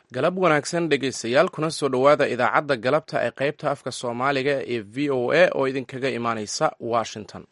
galab wanaagsan dhegaystayaal kuna soo dhowaada idaacadda galabta ee qaybta afka soomaaliga ee v o a oo idinkaga imaaneysa washington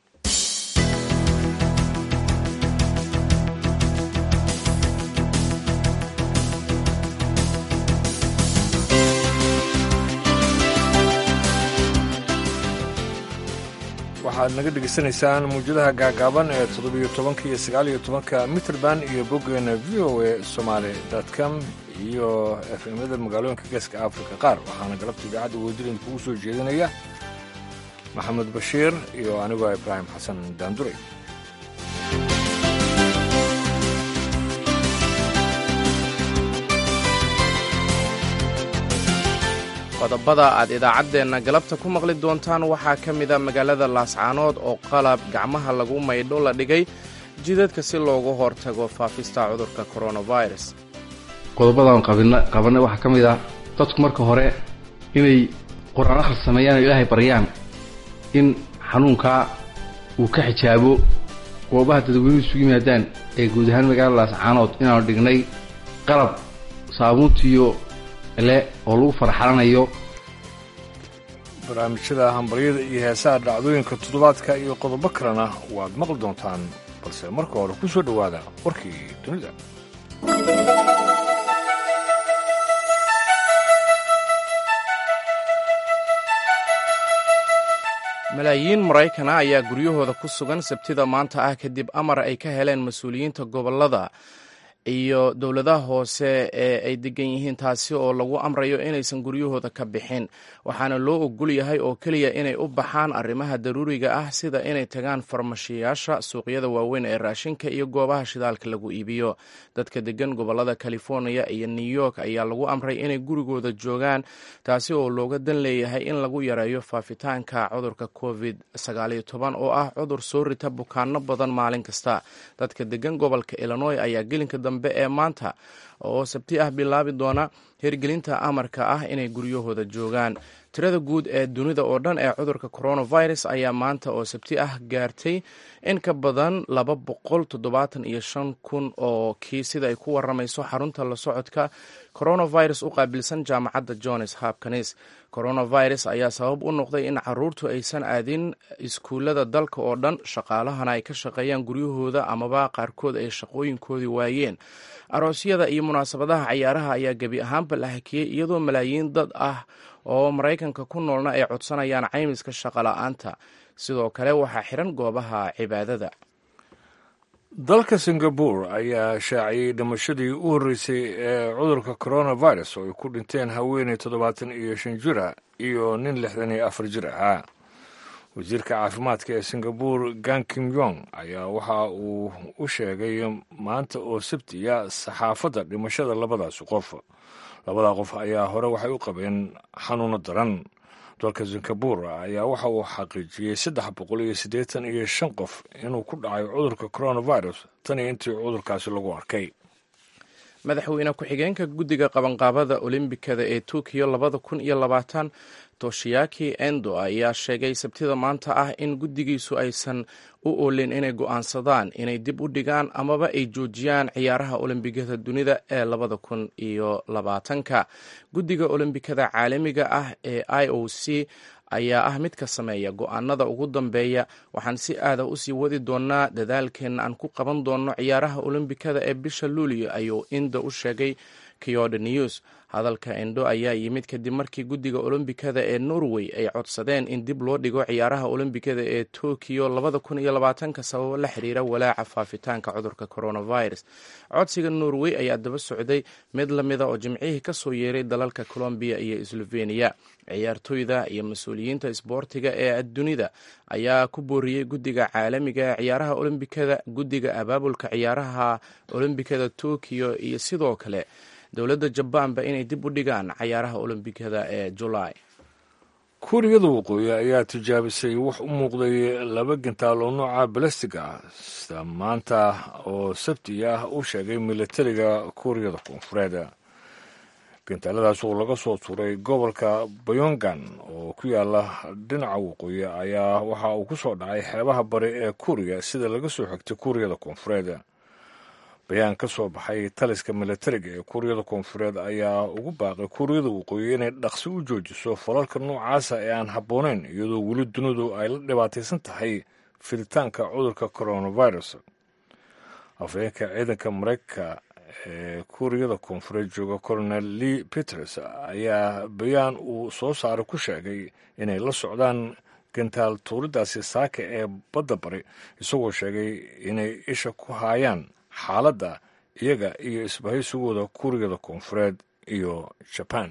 waxaad naga dhegaysanaysaan muwjadaha gaagaaban ee toddobiyo tobanka iyo sagaaliyo tobanka mitrband iyo boggeena v o a somaali com iyo efemyada magaalooyinka geeska afrika qaar waxaana galabta idaacadda wadirin kugu soo jeedinaya maxamed bashiir iyo anigoo ibraahim xasan daanduray qodobada aad idaacaddeenna galabta ku maqli doontaan waxaa ka mida magaalada laascaanood oo qalab gacmaha lagu maydho la dhigay jidadka si loogu hortago faafista cudurka coronavirus qodobadan qabanay waxaa ka mid ah dadku marka hore inay qur-aan akhris sameeyaan oo ilaahay baryaan in xanuunkaa uu ka xijaabo goobaha dadweynuhu isugu yimaadaan ee guud ahaan magaalada laascaanood inaanu dhignay qalab saabuuntiyo le oo lagu farxalanayo barnaamijyada hambaryada iyo heesaha dhacdooyinka toddobaadka iyo qodobo kalena waad maqli doontaan balse marka hore ku soo dhowaada warkii dunida malaayiin maraykana ayaa guryahooda ku sugan sabtida maanta ah kadib amar ay ka heleen mas-uuliyiinta gobollada iyo dowladaha hoose ee ay degan yihiin taasi oo lagu amrayo inaysan guryahooda ka bixin waxaana loo ogol yahay oo keliya inay u baxaan arrimaha daruuriga ah sida inay tagaan farmashiyaasha suuqyada waaweyn ee raashinka iyo goobaha shidaalka lagu iibiyo dadka degan gobolada california iyo new york ayaa lagu amray inay gurigooda joogaan taasi oo looga dan leeyahay in lagu yareeyo faafitaanka cudurka covid oo ah cudur soo rita bukaano badan maalin kasta dadka degan gobolka illinoy ayaa gelinka dambe ee maanta oo sabti ah bilaabi doona hirgelinta amarka ah inay guryahooda joogaan tirada guud ee dunida oo dhan ee cudurka coronavirus ayaa maanta oo sabti ah gaartay in ka badan laba boqol toddobaatan iyo shan kun oo kii sida ay ku waramayso xarunta la socodka coronavirus u qaabilsan jaamacadda johns hopkins coronavirus ayaa sabab u noqday in caruurtu aysan aadin iskuullada dalka oo dhan shaqaalahana ay ka shaqeeyaan guryahooda amaba qaarkood ay shaqooyinkoodii waayeen aroosyada iyo munaasabadaha cayaaraha ayaa gebi ahaanba la hakiyey iyadoo malaayiin dad ah oo maraykanka ku noolna ay codsanayaan caymiska shaqola'aanta sidoo kale waxaa xiran goobaha cibaadada dalka singabore ayaa shaaciyey dhimashadii u horreysay ee cudurka coronavirus oo ay ku dhinteen haweeney toddobaatan iyo shan jira iyo nin lixdan iyo afar jir ahaa wasiirka caafimaadka ee singabore gan kim yong ayaa waxa uu u sheegay maanta oo sabtiya saxaafadda dhimashada labadaasi qof labada qof ayaa hore waxay u qabeen xanuuno daran dalka singabore ayaa waxa uu xaqiijiyey saddex boqol iyo siddeetan iyo shan qof inuu ku dhacay cudurka coronavirus tan iyo intii cudurkaasi lagu arkay madaxweyne ku-xigeenka guddiga qabanqaabada olimbikada ee tokiyo labada kun iyo labaatan toshiyaki endo ayaa sheegay sabtida maanta ah in guddigiisu aysan u oolin inay go'aansadaan inay dib u dhigaan amaba ay joojiyaan ciyaaraha olombikada dunida ee labada kun iyo labaatanka guddiga olombikada caalamiga ah ee i o c ayaa ah mid ka sameeya go'aanada ugu dambeeya waxaan si aada usii wadi doonaa dadaalkeenna aan ku qaban doono ciyaaraha olombikada ee bisha luulio ayuu inda u sheegay kyodo news hadalka endo ayaa yimid kadib markii guddiga olombikada ee norway ay codsadeen in dib loo dhigo ciyaaraha olombikada ee tokiyo labada kun iyo labaatanka sababo la xiriira walaaca faafitaanka cudurka coronavirus codsiga norway ayaa daba socday mid lamida oo jimcihii kasoo yeeray dalalka colombiya iyo sloveniya ciyaartoyda iyo mas-uuliyiinta isboortiga ee dunida ayaa ku booriyey guddiga caalamiga ee ciyaaraha olombikada guddiga abaabulka ciyaaraha olombikada tokiyo iyo sidoo kale dowladda jabaanba inay dib u dhigaan cayaaraha olombikada ee julaay kuuriyada waqooyi ayaa tijaabisay wax u muuqday laba gantaal oo nooca balastig ah sida maanta oo sabti ah u sheegay militariga kuuriyada koonfureed gantaaladaas oo laga soo tuuray gobolka bayongan oo ku yaala dhinaca waqooyi ayaa waxa uu ku soo dhacay xeebaha bari ee kuuriya sida laga soo xigtay kuuriyada koonfureed bayaan ka soo baxay taliska milatariga ee kuuriyada koonfureed ayaa ugu baaqay kuuriyada waqooyi inay dhaqsi u joojiso falalka noocaasa ee aan habboonayn iyadoo weli dunidu ay la dhibaataysan tahay fiditaanka cudurka coronavirus afhayeenka ciidanka maraykanka ee kuuriyada koonfureed jooga colonel lee peters ayaa bayaan uu soo saaray ku sheegay inay la socdaan gantaal tuuridaasi saaka ee badda bari isagoo sheegay inay isha ku haayaan xaaladda iyaga iyo isbahaysigooda kuuriyada koonfureed iyo jabaan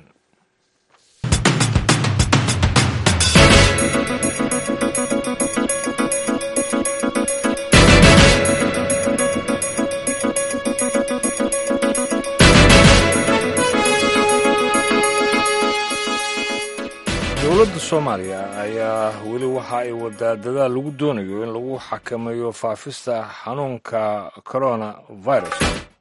dowladda soomaaliya ayaa weli waxa ay wadaa dadaal lagu doonayo in lagu xakameeyo faafista xanuunka corona virus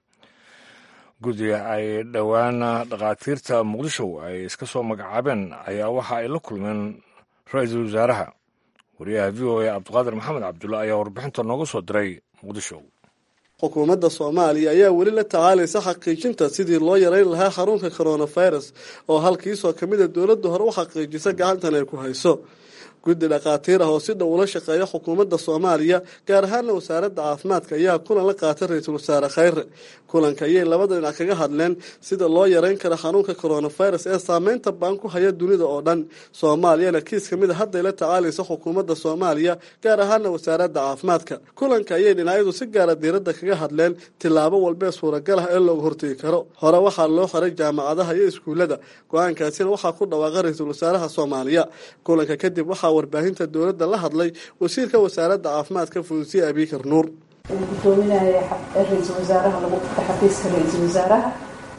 guddiga ay dhowaan dhakhaatiirta muqdisho ay iska soo magacaabeen ayaa waxa ay la kulmeen ra-iisul wasaaraha wariyaha v o a cabdiqaadir maxamed cabdulla ayaa warbixinta nooga soo diray muqdisho xukuumadda soomaaliya ayaa weli la tacaalaysa xaqiijinta sidii loo yareyn lahaa xarunka coronavirus oo halkiisoo ka mid a dowladda hore u xaqiijisa gacantan ay ku hayso guddi dhakhaatiir ah oo si dhow ula shaqeeya xukuumadda soomaaliya gaar ahaana wasaaradda caafimaadka ayaa kulan la qaatay ra-iisul wasaare khayre kulanka ayay labada dhinac kaga hadleen sida loo yareyn kara xanuunka coronavirus ee saameynta baan ku haya dunida oo dhan soomaaliyana kiis ka mid a hadday la tacaalaysa xukuumadda soomaaliya gaar ahaana wasaaradda caafimaadka kulanka ayay dhinacyadu si gaara diiradda kaga hadleen tillaabo walbee suuragal ah ee looga hortegi karo hore waxaa loo xiray jaamacadaha iyo iskuullada go-aankaasina waxaa ku dhawaaqa ra-iisul wasaaraha soomaaliya kulanka kadib waxaa warbaahinta dowladda la hadlay wasiirka wasaaradda caafimaadka fuusiye abiikar nuur gudoominaya ra-iisul wasaaraha lagu qabta xafiiska ra-iisul wasaaraha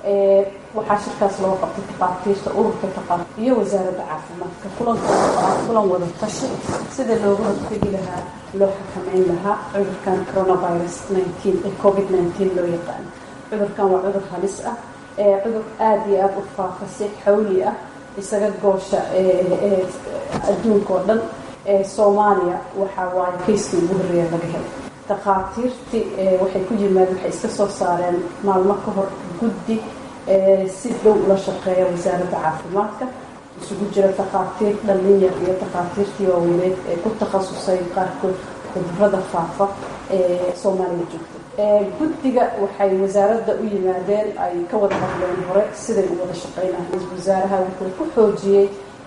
waxaa shirkaas loo qabtay takhaatiirta ururka taqaaf iyo wasaaradda caafimaadka kulan wada tashi sida looga hortegi lahaa loo xakameyn lahaa cudurkan coronavirus ee covid nteen loo yaqaano cudurkan waa cudur halis ah cudur aada iyo aada u faafa si xawli ah isaga goosha adduunka oo dhan soomaaliya waxaa waaye kayskii ugu horreeya laga helay takhaatiirtii waxay ku yimaadeen waxay iska soo saareen maalmo ka hor guddi si dhow ula shaqeeya wasaaradda caafimaadka isugu jira takhaatiir dhalinyar iyo takhaatiirtii waaweyneed ee ku takhasusay qaarkood cudurada faafa ee soomaaliya joogta guddiga waxay wasaaradda u yimaadeen ay ka wada hadleen hore siday u wada shaqeynahay wasaaraha wuxuu ku xoojiyey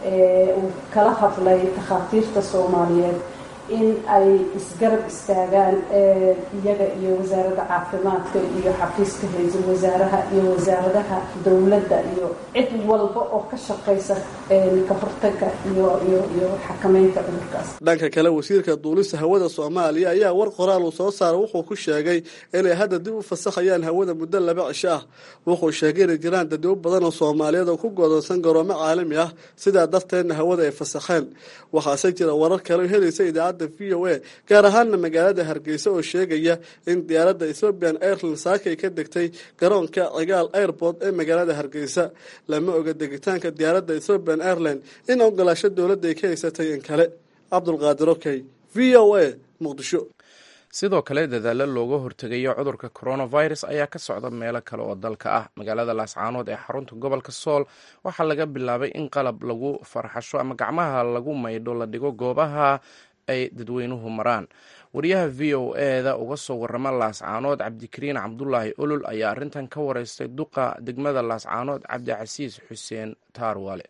uu kala hadlay takhaatiirta soomaaliyeed in ay isgarab istaagaan iyaga iyo wasaaradda caafimaadka iyo xafiiska ra-iisul wasaaraha iyo wasaaradaha dowladda iyo cid walba oo ka shaqaysa ka hortaga iyo iyo iyo xakameynta cudurkaas dhanka kale wasiirka duulista hawada soomaaliya ayaa war qoraal uu soo saaray wuxuu ku sheegay inay hadda dib u fasaxayaan hawada muddo laba cisho ah wuxuu sheegay inay jiraan dadwo badan oo soomaaliyeed oo ku goodonsan garoomo caalami ah sidaa darteedna hawada ay fasaxeen waxaase jira warar kale oo helaysa idaacadda v o a gaar ahaana magaalada hargeysa oo sheegaya in diyaaradda ethoobian airline saakay ka degtay garoonka cigaal airport ee magaalada hargeysa lama oga degitaanka diyaaradda ethoobian airline in ogolaasho dowladda ay ka haysatay in kale cabdulqaadir okey v o a muqdisho sidoo kale dadaalo looga hortegayo cudurka coronavirus ayaa ka socda meelo kale oo dalka ah magaalada laascaanood ee xarunta gobolka sool waxaa laga bilaabay in qalab lagu farxasho ama gacmaha lagu maydho la dhigo goobaha ay dadweynuhu maraan wariyaha v o eda uga soo warama laascaanood cabdikariin cabdulaahi olol ayaa arrintan ka wareystay duqa degmada laascaanood cabdicasiis xuseen taarwale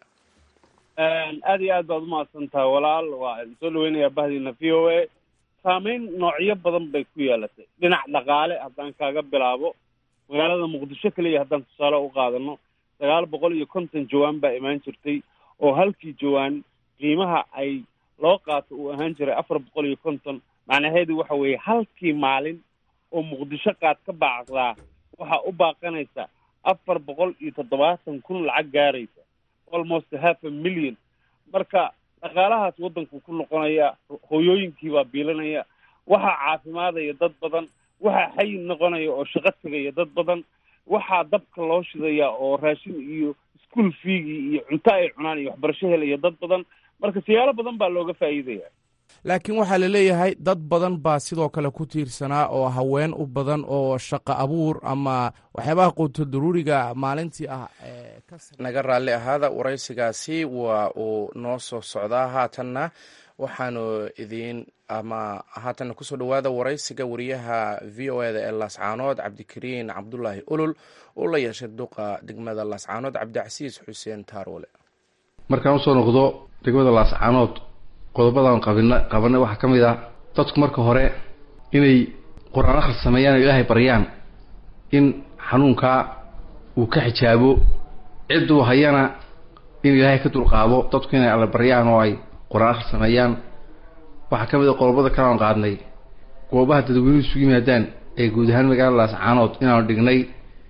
aada iyo aad baad umahadsantaha walaal waa soo dhaweynayaa bahdiina v o a saameyn noocyo badan bay ku yeelatay dhinac dhaqaale haddaan kaaga bilaabo magaalada muqdisho keliya haddaan tusaale u qaadano sagaal boqol iyo konton jawaan baa imaan jirtay oo halkii jawaan qiimaha ay loo qaato uu ahaan jiray afar boqol iyo konton macnaheedu waxa weeye halkii maalin oo muqdisho qaad ka baacdaa waxaa u baaqanaysa afar boqol iyo toddobaatan kun lacag gaaraysa almost half a million marka dhaqaalahaas waddanku ku noqonaya hooyooyinkii baa biilanaya waxaa caafimaadaya dad badan waxaa xayi noqonaya oo shaqo tegaya dad badan waxaa dabka loo shidaya oo raashin iyo school feegii iyo cunto ay cunaan iyo waxbarasho helaya dad badan marka siyaalo badan baa looga faa'iidaya laakiin waxaa la leeyahay dad badan baa sidoo kale ku tiirsanaa oo haween u badan oo shaqo abuur ama waxyaabaha quuto daruuriga maalintii ah naga raalli ahaada waraysigaasi waa uu noo soo socdaa haatanna waxaanu idiin ama haatanna kusoo dhowaada waraysiga wariyaha v o eda ee laascaanood cabdikariin cabdulaahi olol oo la yeeshay duqa degmada laascaanood cabdicasiis xuseen taaroole markaan usoo noqdo degmada laascaanood qodobadan qabina qabanay waxaa ka mid ah dadku marka hore inay qur-aan akhris sameeyaan oo ilaahay baryaan in xanuunkaa uu ka xijaabo cidduu hayana in ilaahay ka dulqaado dadku inay alla baryaan oo ay qur-aan akhris sameeyaan waxaa ka mid a qodobada kalean qaadnay goobaha dadweynuhu isugu yimaadaan ee guud ahaan magaalada laascaanood inaanu dhignay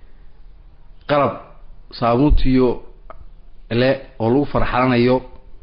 qalab saabuuntiyo le oo lagu farxalanayo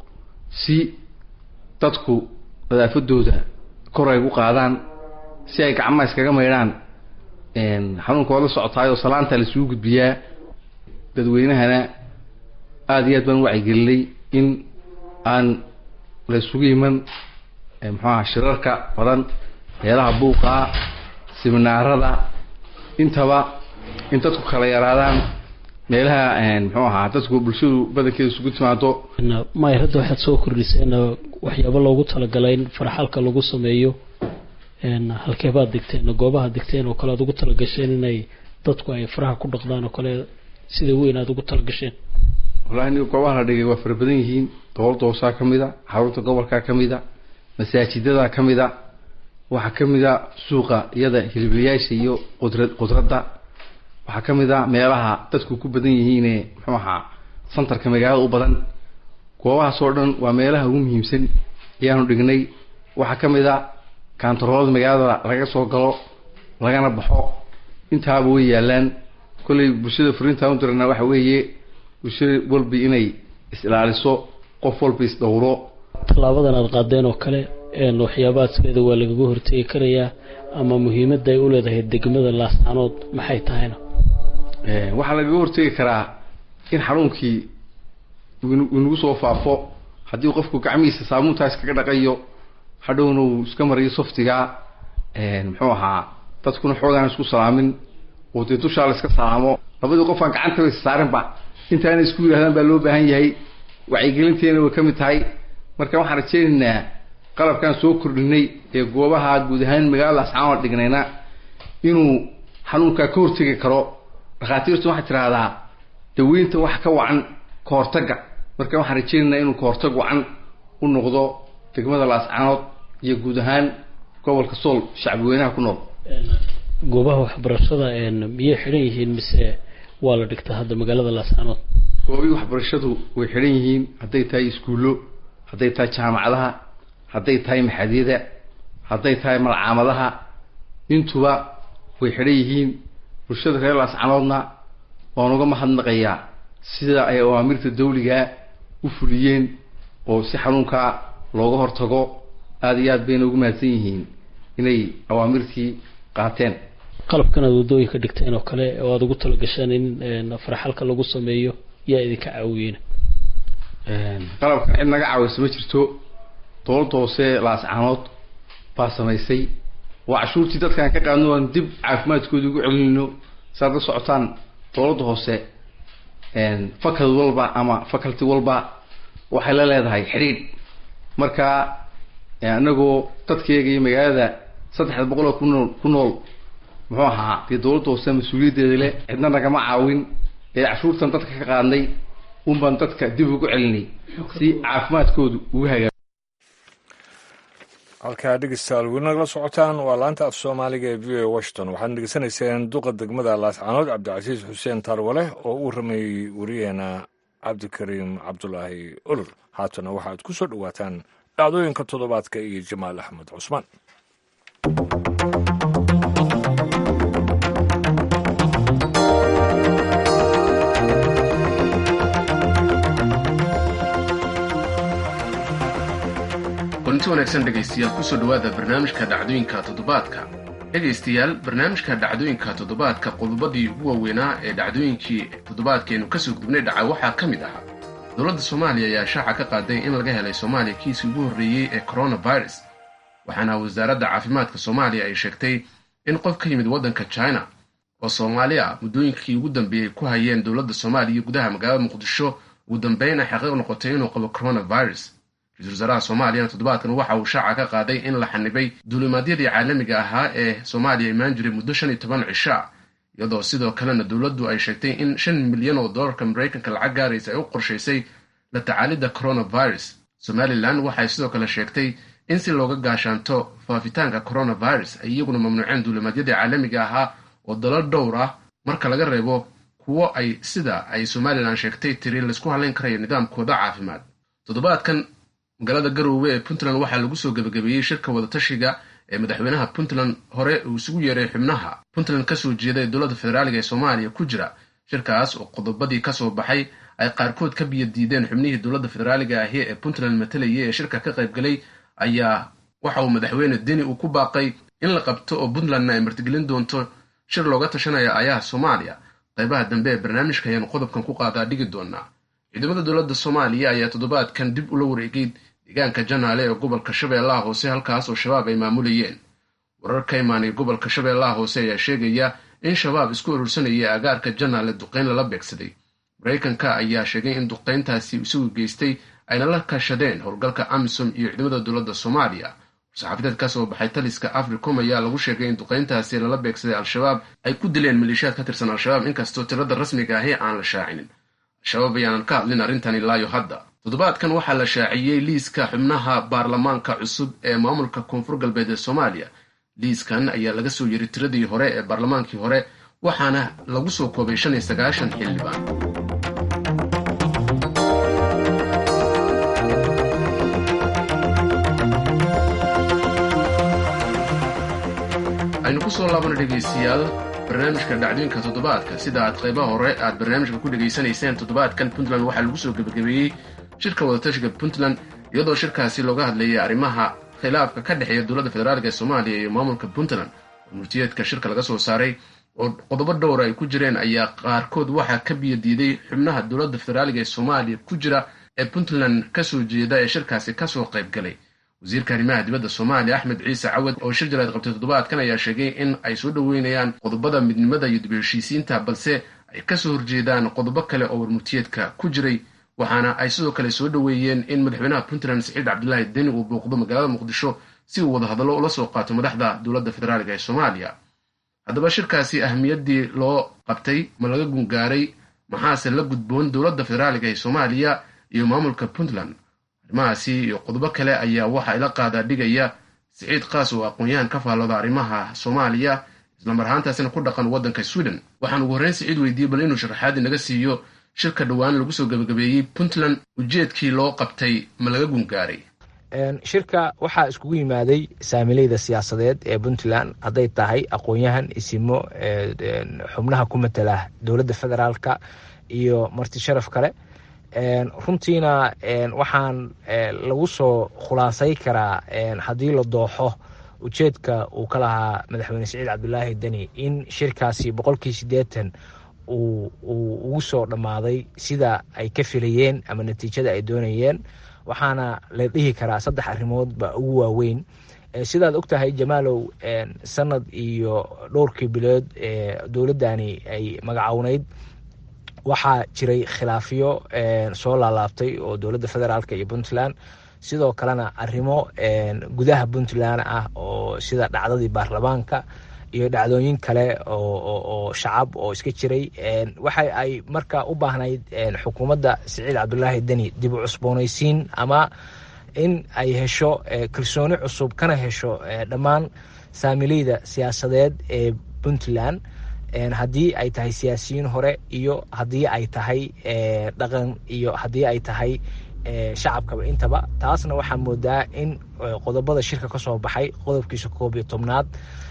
si dadku nadaafadooda kor ay gu qaadaan si ay gacmaha iskaga maydhaan xanuunka waa la socotaayoo salaanta laisugu gudbiyaa dadweynahana aada iyo aad baan u wacyigelinay in aan la isugu iman muxuaha shirarka badan meelaha buuqaa siminaarada intaba in dadku kala yaraadaan meelaha muxuu ahaa dadku bulshadu badankeeda isugu timaado maya hadda waxaad soo kordhiseen waxyaabo loogu talagalay in farxalka lagu sameeyo halkeebaad degteen goobaha degteen oo kale aad ugu talagasheen inay dadku ay faraha ku dhaqdaan oo kale sida weyn aad ugu talagasheen wallahi niga goobaha la dhigay waa fara badan yihiin dowladda hoosaa ka mid a xarunta gobolkaa ka mid a masaajidada ka mid a waxaa ka mid a suuqa iyada hiliblayaasha iyo qudrad qudradda waxaa ka mid a meelaha dadku ku badan yihiine muxuu ahaa santarka magaalada u badan goobahaas oo dhan waa meelaha ugu muhiimsan ayaanu dhignay waxaa ka mid a kaantaroolada magaalada laga soo galo lagana baxo intaaba way yaalaan kollay bulshada furiintaan u dirana waxa weeye bulshada walba inay is-ilaaliso qof walba is-dhowro tallaabadan aada qaadeen oo kale waxyaabahaaskeeda waa lagaga hortegi karayaa ama muhiimadda ay u leedahay degmada laascaanood maxay tahayna waxaa lagaga hortegi karaa in xanuunkii inagu soo faafo haddii qofku gacmihiisa saabuuntaa iskaga dhaqayo hadhowna uu iska mariyo softigaa muxuu ahaa dadkuna xoogaan isku salaamin oo dee dushaa la iska salaamo labadii qof aan gacantaba is saarinba intaana isku yidhahdaan baa loo baahan yahay wacyigelinteena way ka mid tahay marka waxaan rajeynaynaa qalabkaan soo kordhinay ee goobaha guud ahaan magaalada ascaanood dhignayna inuu xanuunkaa ka hortegi karo dhakhaatiirtu waxay tidhaahdaa daweynta wax ka wacan ka hortagga marka waxaan rajeynaynaa inuu ka hortag wacan u noqdo degmada laascaanood iyo guud ahaan gobolka sool shacbi weynaha ku nool goobaha waxbarashada miyay xidhan yihiin mise waa la dhigtaa hadda magaalada laascaanood goobii waxbarashadu way xidhan yihiin hadday tahay iskuullo hadday tahay jaamacadaha hadday tahay maxadyada hadday tahay malcaamadaha intuba way xidhan yihiin bulshada reer laascanoodna waan uga mahadnaqayaa sida ay awaamirta dawligaa u fuliyeen oo si xanuunkaa looga hortago aada iyo aad bayna ugu mahadsan yihiin inay awaamirtii qaateen qalabkan aad waddooyinka dhigteen oo kale oo aada ugu talagasheen in farxalka lagu sameeyo yaa idinka caawiyeyna qalabkan cid naga caawisa ma jirto dowladda hoose laascaanood baa samaysay waa cashuurtii dadkaan ka qaadno aan dib caafimaadkooda ugu celinayno saad la socotaan dowladda hoose fakad walba ama faculty walba waxay la leedahay xidhiidh marka anagoo dadkayga iyo magaalada saddexda boqol oo ku nool ku nool muxuu ahaa dee dowladda hoose mas-uuliyaddeeda leh cidna nagama caawin ee cashuurtan dadka ka qaadnay un baan dadka dib ugu celinay si caafimaadkoodu ugu hagaa halkaa dhegeystayaal weli nagala socotaan waa laanta af soomaaliga ee v o a washington waxaad dhegeysanayseen duqa degmada laascaanood cabdicasiis xuseen tarwale oo u waramayey wariyeena cabdikariim cabdulaahi olol haatana waxaad ku soo dhowaataan dhacdooyinka toddobaadka iyo jamaal axmed cusmaan kulanti wanaagsan dhegaystayaal kusoo dhowaada barnaamijka dhacdooyinka toddobaadka dhegaystayaal barnaamijka dhacdooyinka toddobaadka qodobadii ugu waaweynaa ee dhacdooyinkii toddobaadkeenu kasoo gudubnay dhaca waxaa ka mid ahaa dowladda soomaaliya ayaa shaaca ka qaaday in laga helay soomaaliya kiisii ugu horreeyey ee coronavirus waxaana wasaaradda caafimaadka soomaaliya ay sheegtay in qof ka yimid waddanka china oo soomaali ah muddooyinkii ugu dambeeyey ku hayeen dowladda soomaaliya gudaha magaalada muqdisho ugu dambeyn ay xaqiiq noqotay inuu qabo coronavirus ra-iisul wasaaraha soomaaliyana toddobaadkan waxa uu shaaca ka qaaday in la xanibay duulimaadyadii caalamiga ahaa ee soomaaliya imaan jiray muddo shan iyo toban cisho ah iyadoo sidoo kalena dowladdu ay sheegtay in shan milyan oo dollarka maraykanka lacag gaaraysa ay u qorshaysay la tacaalidda coronavirus somalilan waxay sidoo kale sheegtay in si looga gaashaanto faafitaanka coronavirus ay iyaguna mamnuuceen duulimaadyadii caalamiga ahaa oo dalal dhowr ah marka laga reebo kuwo ay sida ay somalilan sheegtay tiri laysku halayn karayo nidaamkooda caafimaad toddobaadkan magaalada garoowe ee puntland waxaa lagu soo gebagabeeyey shirka wadatashiga ee madaxweynaha puntland hore uu isugu yeeray xubnaha puntland kasoo jeeda ee dowladda federaaliga ee soomaaliya ku jira shirkaas oo qodobadii kasoo baxay ay qaarkood ka biyo diideen xubnihii dowladda federaaliga ahi ee puntland matalayay ee shirka ka qaybgalay ayaa waxa uu madaxweyne deni uu ku baaqay in la qabto oo puntlandna ay martigelin doonto shir looga tashanaya ayaha soomaaliya qaybaha dambe ee barnaamijka ayaanu qodobkan ku qaadaa dhigi doonaa ciidamada dowladda soomaaliya ayaa toddobaadkan dib ula wareegay deegaanka janaale ee gobolka shabeellaha hoose halkaas oo shabaab ay maamulayeen warar ka imaanay gobolka shabeellaha hoose ayaa sheegaya in shabaab isku urursanaya agaarka janaale duqayn lala beegsaday maraykanka ayaa sheegay in duqayntaasi isagu geystay ayna la kashadeen howlgalka amisom iyo ciidamada dowladda soomaaliya war-saxaafadeed ka soo baxay taliska africom ayaa lagu sheegay in duqayntaasi lala beegsaday al-shabaab ay ku dileen maleeshiyaad ka tirsan al-shabaab inkastoo tirada rasmiga ahi aan la shaacinin al-shabaab ayaanan ka hadlin arrintan ilaayo hadda toddobaadkan waxaa la shaaciyey liiska xubnaha baarlamaanka cusub ee maamulka koonfur galbeed ee soomaaliya liiskan ayaa laga soo yiri tiradii hore ee baarlamaankii hore waxaana lagu soo koobay shan iyo sagaashan xildhibaan aynu ku soo laabana dhegaystayaal barnaamijka dhacdooyinka toddobaadka sida aad qaybaha hore aad barnaamijka ku dhegaysanayseen toddobaadkan puntland waxaa lagu soo gebagabeeyey shirka wadatashiga puntland iyadoo shirkaasi looga hadlayay arrimaha khilaafka ka dhexeeya dowladda federaalka ee soomaaliya iyo maamulka puntland oo murtiyeedka shirka laga soo saaray oo qodobo dhowra ay ku jireen ayaa qaarkood waxaa ka biyo diiday xubnaha dowladda federaaliga ee soomaaliya ku jira ee puntland kasoo jeeda ee shirkaasi kasoo qayb galay wasiirka arrimaha dibadda soomaaliya axmed ciise cawad oo shir jaraad qabtay toddobaadkan ayaa sheegay in ay soo dhoweynayaan qodobada midnimada iyo dib heshiisiinta balse ay kasoo horjeedaan qodobo kale oo warmurtiyeedka ku jiray waxaana ay sidoo kale soo dhoweeyeen in madaxweynaha puntland saciid cabdilaahi deni uu booqdo magaalada muqdisho si uu wadahadallo ula soo qaato madaxda dowladda federaaliga ee soomaaliya haddaba shirkaasi ahmiyaddii loo qabtay ma laga gungaaray maxaase la gudboon dowladda federaaliga ee soomaaliya iyo maamulka puntland arrimahaasi iyo qodobo kale ayaa waxaa ila qaadaa dhigaya siciid kaas oo aqoon-yahan ka faallooda arrimaha soomaaliya islamar ahaantaasina ku dhaqan waddanka sweden waxaan ugu horreyn siciid weydiiyey bal inuu sharaxaadii naga siiyo shirka dhowaan lagu soo gebagabeeyey puntland ujeedkii loo qabtay ma laga gungaaray shirka waxaa iskugu yimaaday saamileyda siyaasadeed ee puntland hadday tahay aqoon-yahan isimo xubnaha ku matala dowladda federaalka iyo marti sharaf kale runtiina waxaan lagu soo khulaasay karaa haddii la dooxo ujeedka uu ka lahaa madaxweyne saciid cabdulaahi deni in shirkaasi boqolkii siddeetan uu ugu soo dhammaaday sida ay ka filayeen ama natiijada ay doonayeen waxaana la dhihi karaa saddex arrimood baa ugu waaweyn sidaad og tahay jamaalow sanad iyo dhowrkii bilood ee dowladdani ay magacowneyd waxaa jiray khilaafyo soo laalaabtay oo dowladda federaalk iyo puntland sidoo kalena arrimo gudaha puntland ah oo sida dhacdadii baarlamaanka iyo dhacdooyin kale oo shacab oo iska jiray waxa ay marka u baahnayd xukuumadda siciid cabdulaahi deni dib u cusboonaysiin ama in ay hesho kalsooni cusub kana hesho dhammaan saamileyda siyaasadeed ee puntland haddii ay tahay siyaasiyiin hore iyo haddii ay tahay dhaqan iyo haddii ay tahay shacabkaba intaba taasna waxaa moodaa in qodobada shirka ka soo baxay qodobkiisa koob iyo tobnaad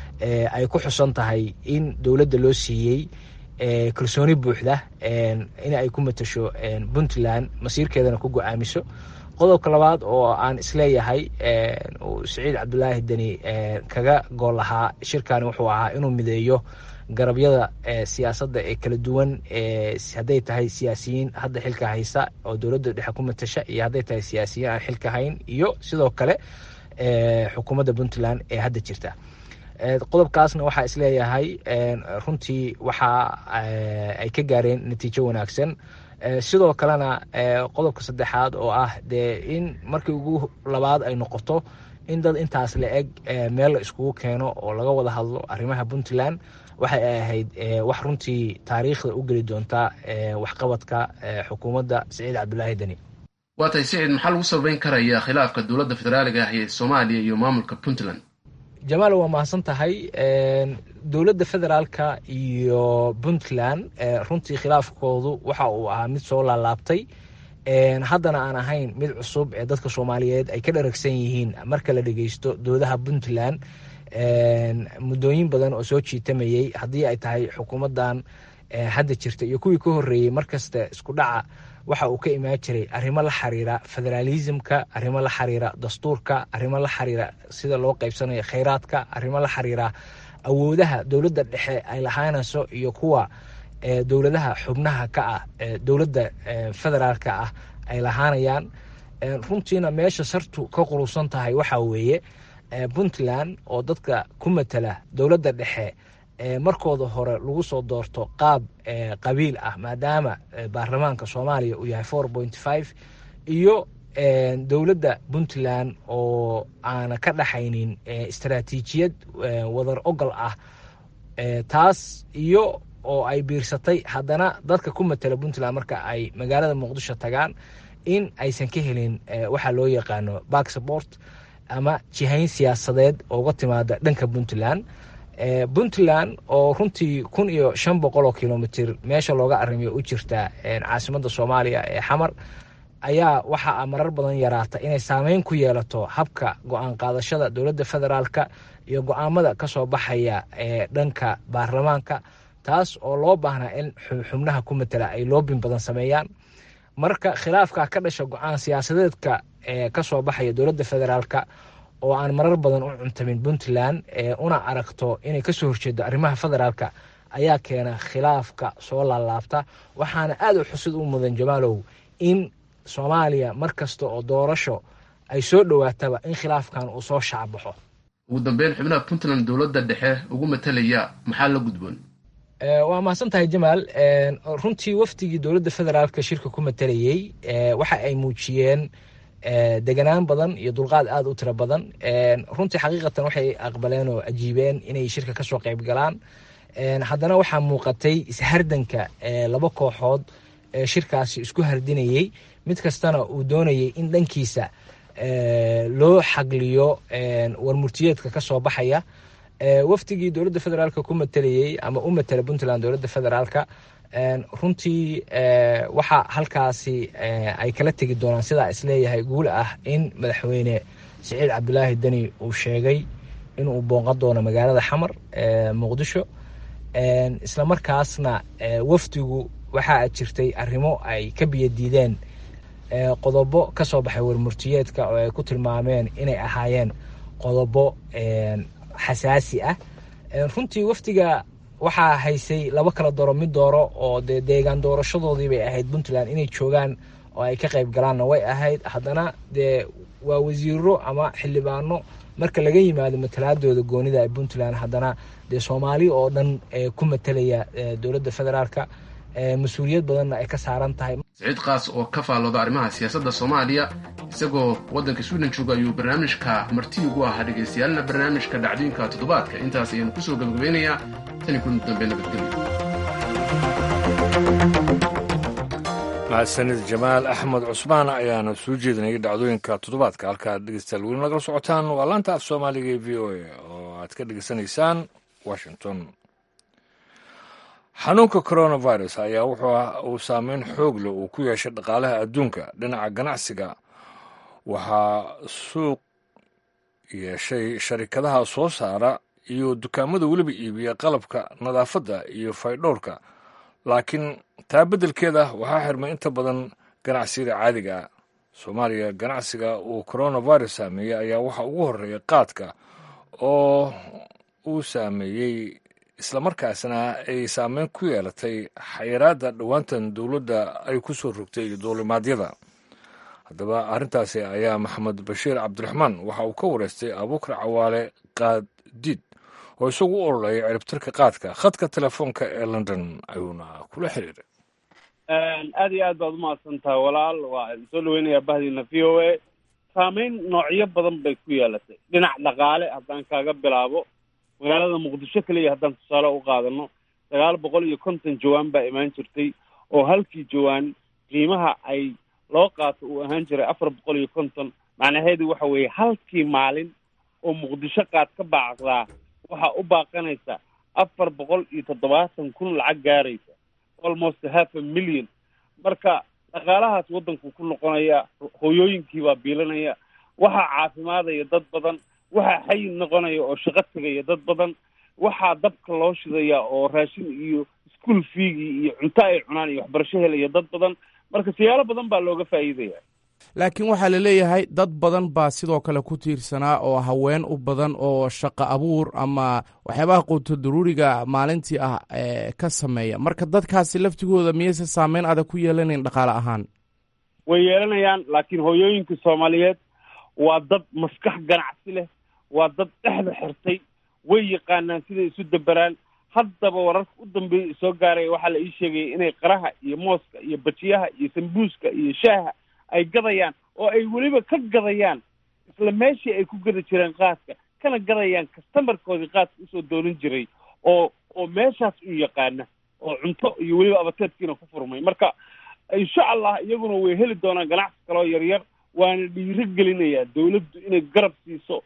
ay ku xusan tahay in dowladda loo siiyey kalsooni buuxda in ay ku matasho puntland masiirkeedana ku go-aamiso qodobka labaad oo aan isleeyahay saciid cabdulaahi deni kaga gool lahaa shirkani wuxuu ahaa inuu mideeyo garabyada siyaasadda ee kala duwan hadday tahay siyaasiyiin hadda xilka haysa oo dowladda dhexe ku matasha iyo hadday tahay siyaasiyiin aan xilka hayn iyo sidoo kale xukuumadda puntland ee hadda jirta qodobkaasna waxaa isleeyahay runtii waxa ay ka gaareen natiijo wanaagsan sidoo kalena qodobka saddexaad oo ah dee in markii ugu labaad ay noqoto in dad intaas la eg meel la iskugu keeno oo laga wada hadlo arrimaha puntland waxay ahayd wax runtii taariikhda u geli doonta waxqabadka xukuumadda siciid cabdulaahi deni waa tahay siciid maxaa lagu sababeyn karaya khilaafka dowladda federaaliga ah ee soomaaliya iyo maamulka puntland jamaal waa mahadsan tahay dowladda federaalka iyo puntland runtii khilaafkoodu waxa uu ahaa mid soo laalaabtay haddana aan ahayn mid cusub ee dadka soomaaliyeed ay ka dharagsan yihiin marka la dhegeysto doodaha puntland muddooyin badan oo soo jiitamayey haddii ay tahay xukuumaddan hadda jirta iyo kuwii ka horreeyey markasta isku dhaca waxa uu ka imaan jiray arrimo la xiriira federaalismka arrimo la xiriira dastuurka arrimo la xiriira sida loo qaybsanayo khayraadka arrimo la xiriira awoodaha dowladda dhexe ay lahaanayso iyo kuwa dowladaha xubnaha ka ah dowladda federaalka ah ay lahaanayaan runtiina meesha sartu ka qurusan tahay waxaa weeye puntland oo dadka ku matala dowladda dhexe markooda hore lagu soo doorto qaab qabiil ah maadaama baarlamaanka soomaaliya uu yahay four point five iyo dowladda puntland oo aana ka dhaxaynin istaraatiijiyad wadar ogol ah taas iyo oo ay biirsatay haddana dadka ku matala puntland marka ay magaalada muqdisho tagaan in aysan ka helin waxaa loo yaqaano backsport ama jihayn siyaasadeed ooga timaada dhanka puntland puntland oo runtii kun iyo shan boqol oo kilomitr meesha looga arrimiyo u jirta caasimadda soomaaliya ee xamar ayaa waxaa marar badan yaraata inay saameyn ku yeelato habka go-aan qaadashada dowladda federaalka iyo go-aamada kasoo baxaya ee dhanka baarlamaanka taas oo loo baahnaa in xubnaha ku matala ay loobin badan sameeyaan marka khilaafka ka dhasha go-aan siyaasadeedka ee kasoo baxaya dowladda federaalka oo aan marar badan u cuntamin puntland una aragto inay kasoo horjeedo arrimaha federaalka ayaa keena khilaafka soo laalaabta waxaana aada u xusid u mudan jamaalow in soomaaliya mar kasta oo doorasho ay soo dhowaataba in khilaafkan uu soo shacbaxo ugu dambeyn xubnaha puntland dowladda dhexe ugu matalaya maxaa la gudboon waa mahadsan tahay jamaal runtii wafdigii dowladda federaalka shirka ku matalayey waxa ay muujiyeen deganaan badan iyo dulqaad aada u tiro badan runtii xaqiiqatan waxay aqbaleen oo ajiibeen inay shirka kasoo qayb galaan haddana waxaa muuqatay ishardanka laba kooxood ee shirkaasi isku hardinayey mid kastana uu doonayay in dhankiisa loo xagliyo warmurtiyeedka kasoo baxaya wafdigii dowladda federaalka ku matalayey ama u matala puntland dowladda federaalka runtii waxa halkaasi ay kala tegi doonaan sidaa isleeyahay guul ah in madaxweyne siciid cabdulaahi deni uu sheegay inuu booqan doono magaalada xamar muqdisho islamarkaasna wafdigu waxaa jirtay arrimo ay ka biyadiideen qodobo kasoo baxay warmurtiyeedka oo ay ku tilmaameen inay ahaayeen qodobo xasaasi ah runtii wafdiga waxaa haysay laba kala dooro mid dooro oo dee deegaan doorashadoodii bay ahayd puntland inay joogaan oo ay ka qayb galaanna way ahayd haddana dee waa wasiiro ama xildhibaano marka laga yimaado matalaadooda goonida ee puntland haddana dee soomaali oo dhan ku matalaya dowladda federaalka mas-uuliyad badanna ay ka saaran tahay siciid kaas oo ka faallooda arrimaha siyaasadda soomaaliya isagoo waddanka swiden jooga ayuu barnaamijka marti ugu ahaa dhagaystayaalna barnaamijka dhacdooyinka toddobaadka intaas ayaanu kusoo gabagabeynayaa tani kun dambe nabadgelyo mahadsanid jamaal axmed cusmaan ayaana soo jeedinayay dhacdooyinka toddobaadka halkaad dhegeystayaal weli nagala socotaan waa laanta af soomaaliga ee v o a oo aad ka dhegeysanaysaan washington xanuunka coronavirus ayaa wuxuu uu saameyn xoog leh uu ku yeeshay dhaqaalaha adduunka dhinaca ganacsiga waxaa suuq yeeshay sharikadaha soo saara iyo dukaamada weliba iibiya qalabka nadaafadda iyo faydhowrka laakiin taa beddelkeeda waxaa xirmay inta badan ganacsiyada caadiga ah soomaaliya ganacsiga uu coronavirus saameeyey ayaa waxaa ugu horreeya qaadka oo uu saameeyey islamarkaasna ay saameyn ku yeelatay xayiraadda dhowaantan dowladda ay ku soo rogtay duulimaadyada haddaba arrintaasi ayaa maxamed bashiir cabdiraxmaan waxa uu ka wareystay abuukar cawaale qaaddiid oo isagu u ololeeya ciribtirka qaadka khadka telefoonka ee london ayuuna kula xiriiray aada iyo aad baad umahadsan tahay walaal waa soo dhaweynayaa bahdiina v o a saameyn noocyo badan bay ku yeelatay dhinac dhaqaale haddaan kaaga bilaabo magaalada muqdisho keliya haddaan tusaale u qaadano sagaal boqol iyo konton jawaan baa imaan jirtay oo halkii jawaan qiimaha ay loo qaato uu ahaan jiray afar boqol iyo konton macnaheedu waxa weeye halkii maalin oo muqdisho qaad ka baacdaa waxaa u baaqanaysa afar boqol iyo toddobaatan kun lacag gaaraysa almost half a million marka dhaqaalahaas waddanku ku noqonaya hooyooyinkii baa biilanaya waxaa caafimaadaya dad badan waxaa xayin noqonaya oo shaqo tegaya dad badan waxaa dabka loo shidaya oo raashin iyo ischool fiigii iyo cunto ay cunaan iyo waxbarasho helaya dad badan marka siyaalo badan baa looga faa'iidaya laakiin waxaa la leeyahay dad badan baa sidoo kale ku tiirsanaa oo haween u badan oo shaqo abuur ama waxyaabaha quuto daruuriga maalintii ah ka sameeya marka dadkaasi laftigooda miyayse saameyn adag ku yeelanayn dhaqaale ahaan way yeelanayaan laakiin hooyooyinka soomaaliyeed waa dad maskax ganacsi leh waa dad dhexda xirtay way yaqaanaan siday isu daberaan haddaba wararka u dambeeya soo gaaraya waxaa la ii sheegaya inay qaraha iyo mooska iyo bajiyaha iyo sambuuska iyo shaaha ay gadayaan oo ay weliba ka gadayaan isla meeshii ay ku gada jireen qaadka kana gadayaan kastamarkoodii qaadka usoo doonin jiray oo oo meeshaas u yaqaana oo cunto iyo weliba abateedkiina ku furmay marka insha allah iyaguna way heli doonaan ganacsi kaloo yaryar waana dhiiro gelinayaa dawladdu inay garab siiso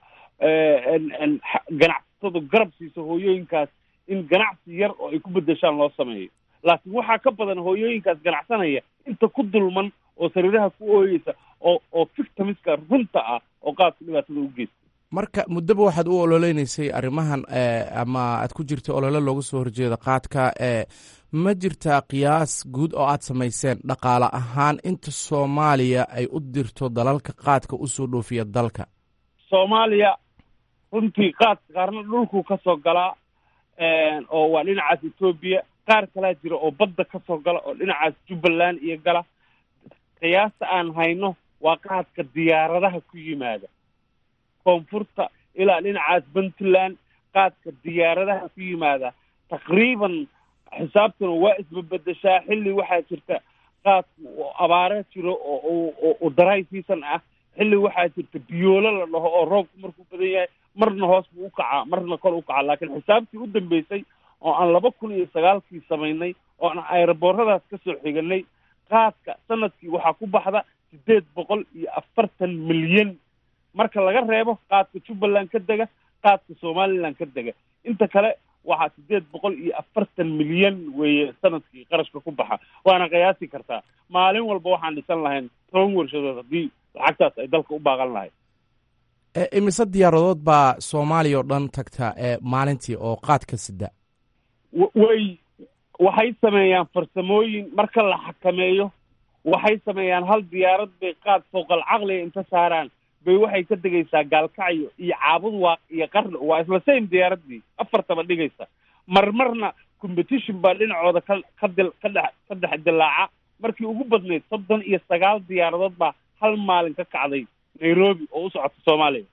ganacsatadu garab siiso hooyooyinkaas in ganacsi yar oo ay ku bedeshaan loo sameeyo laakiin waxaa ka badan hooyooyinkaas ganacsanaya inta ku dulman oo sariiraha ku ooyeysa oo oo victimiska runta ah oo qaadka dhibaatada u geysta marka muddaba waxaad u ololeynaysay arrimahan ama aad ku jirta olole looga soo horjeeda qaadka ma jirtaa qiyaas guud oo aad samayseen dhaqaale ahaan inta soomaaliya ay u dirto dalalka qaadka usoo dhoofiya dalka soomaaliya runtii qaadka qaarna dhulkuu ka soo galaa oo waa dhinacaas etoobiya qaar kalaa jira oo badda ka soo gala oo dhinacaas jubbaland iyo gala qiyaasta aan hayno waa qaadka diyaaradaha ku yimaada koonfurta ilaa dhinacaas puntland qaadka diyaaradaha ku yimaada taqriiban xisaabtuna waa isbabedeshaa xilli waxaa jirta qaadku oo abaare jiro oo oo daray season ah xilli waxaa jirta biyoolo la dhaho oo roobku markuu badan yahay marna hoos buu u kacaa marna kor u kacaa laakiin xisaabtii u dambeysay oo aan laba kun iyo sagaalkii samaynay oo aan ayrabooradaas ka soo xiganay qaadka sanadkii waxaa ku baxda siddeed boqol iyo afartan milyan marka laga reebo qaadka jubbaland ka dega qaadka somaliland ka dega inta kale waxaa siddeed boqol iyo afartan milyan weeye sanadkii qarashka ku baxa waana qiyaasi kartaa maalin walba waxaan dhisan lahayn toban warshadood haddii lacagtaas ay dalka u baaqan lahayd imise diyaaradood baa soomaaliya oo dhan tagta maalintii oo qaadka sida way waxay sameeyaan farsamooyin marka la xakameeyo waxay sameeyaan hal diyaarad bay qaad fooqal caqliga inta saaraan bay waxay ka degaysaa gaalkacyo iyo caabud waaq iyo qarni waa isla same diyaaradii afartaba dhigaysa marmarna competition baa dhinacooda ka ka dil ka dhex ka dhex dilaaca markii ugu badnayd soddon iyo sagaal diyaaradood baa hal maalin ka kacday nairobi oo u socota soomaaliya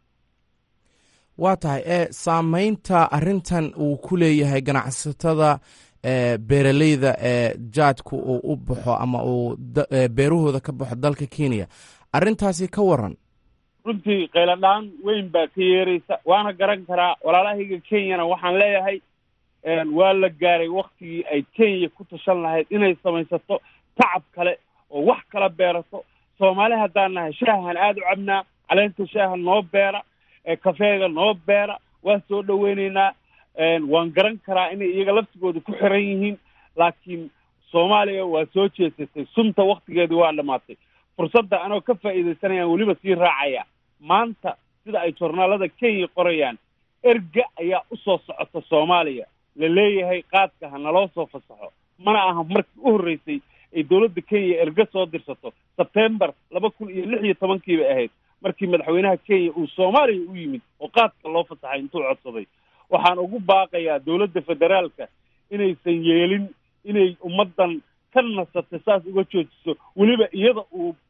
waa tahay e saameynta arrintan uu ku leeyahay ganacsatada beeraleyda ee jaadku uu u baxo ama uu beerahooda ka baxo dalka kenya arrintaasi ka waran runtii qayladhaan weyn baa ka yeeraysa waana garan karaa walaalahayga kenyana waxaan leeyahay waa la gaaray waktigii ay kenya ku tashan lahayd inay samaysato tacab kale oo wax kala beerato soomaali haddaan nahay shaahan aada u cabnaa caleenta shaaha noo beera kafeega noo beera waan soo dhaweyneynaa waan garan karaa inay iyaga laftigooda ku xiran yihiin laakiin soomaaliya waa soo jeesatay sunta waktigeedii waa dhamaatay fursadda anoo ka faa'iidaysanayaan weliba sii raacaya maanta sida ay jornaalada kenya qorayaan erga ayaa usoo socota soomaaliya la leeyahay qaadka ha naloo soo fasaxo mana aha markii u horreysay ay dowladda kenya erga soo dirsato sebtembar laba kun iyo lix iyo tobankii bay ahayd markii madaxweynaha kenya uu soomaaliya u yimid oo qaadka loo fasaxay intuu codsaday waxaan ugu baaqayaa dowladda federaalka inaysan yeelin inay ummaddan ka nasatay saas uga joojiso weliba iyada uu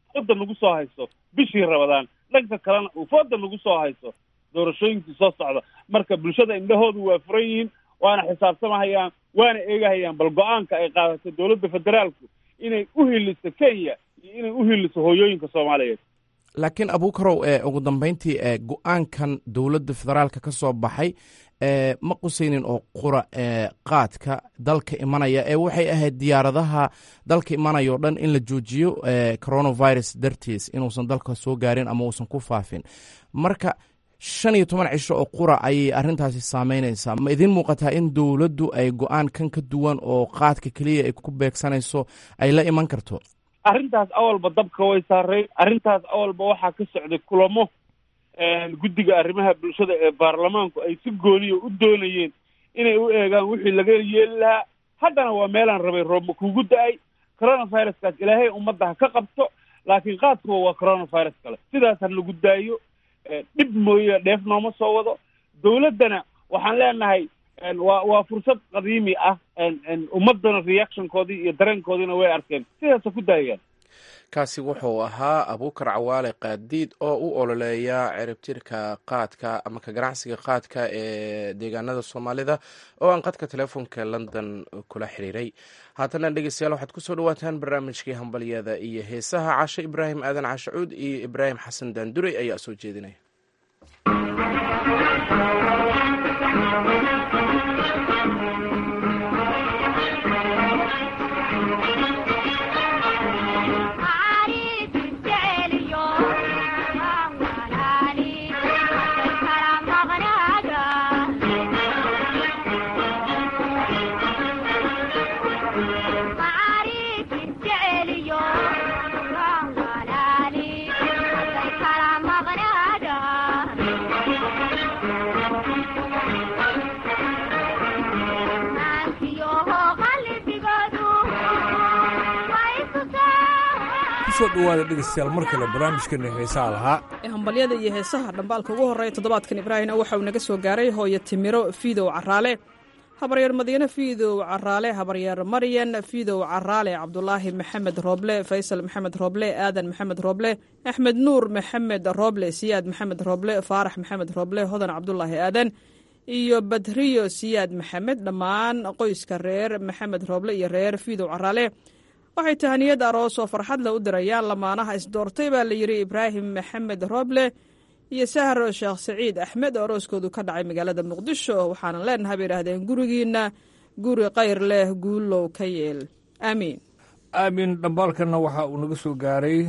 fooda nagu soo hayso bishii rabadaan dhanka kalena uu fooda nagu soo hayso doorashooyinkii soo socda marka bulshada indhahoodu waa furan yihiin waana xisaabtamahayaan waana eegahayaan bal go-aanka ay qaadato dowladda federaalku inay u hiliso kenya iyo inay u hiliso hooyooyinka soomaaliyeed laakiin abuukarow ee ugu dambeyntii ee go-aankan dowladda federaalka ka soo baxay ee ma qusaynin oo qura ee qaadka dalka imanaya ee waxay ahayd diyaaradaha dalka imanaya o dhan in la joojiyo ee coronavirus dartiis inuusan dalka soo gaarin ama uusan ku faafin marka shan iyo toban cisho oo qura ayay arrintaasi saameynaysaa ma idiin muuqataa in dowladdu ay go-aan kan ka duwan oo qaadka keliya ay ku beegsanayso ay la iman karto arrintaas awalba dabka way saareen arrintaas awalba waxaa ka socday kulamo guddiga arrimaha bulshada ee baarlamaanku ay si gooniya u doonayeen inay u eegaan wixii laga yeeli lahaa haddana waa meelaan rabay roobma kugu da-ay coronaviruskaas ilaahay ummadda ha ka qabto laakiin qaadkuwa waa coronavirus kale sidaas ha lagu daayo dhib mooye dheef nooma soo wado dowladdana waxaan leenahay waa waa fursad qadiimi ah ummaddana reactionkoodii iyo dareenkoodiina way arkeen sidaasa ku daayaan kaasi wuxuu ahaa abuukar cawaale qaadiid oo u ololeeya ciribtirka qaadka ama ka ganacsiga qaadka ee deegaanada soomaalida oo aan qadka telefoonka london kula xiriiray haatana dhegeystayaal waxaad kusoo dhawaataan barnaamijkii hambalyada iyo heesaha cashe ibraahim aadan cashacuud iyo ibraahim xasan daanduray ayaa soo jeedinaya kusoo dhawaada dhegeystayaal mar kale barnaamijkeena heesaha lahaa hambalyada iyo heesaha dhambaalka ugu horreeya toddobaadkan ibraahimna waxa uu naga soo gaaray hooyo timiro fiidow caraale habaryeer madiine fiidow caraale habaryeer maryan fiidow caraale cabdulaahi maxamed rooble faysal maxamed rooble aadan maxamed rooble axmed nuur maxamed rooble siyaad maxamed rooble faarax maxamed rooble hodan cabdulaahi aadan iyo badriyo siyaad maxamed dhammaan qoyska reer maxamed rooble iyo reer fiidow caraale waxay tahaniyad aroos oo farxad le u dirayaan lamaanaha isdoortay baa la yidhi ibraahim maxamed rooble iyo sahro sheekh saciid axmed oo arooskoodu ka dhacay magaalada muqdisho waxaanan leenahay bay idhaahdeen gurigiinna guri kayr leh guulow ka yeel aamiin aamin dhambaalkanna waxa uu naga soo gaaray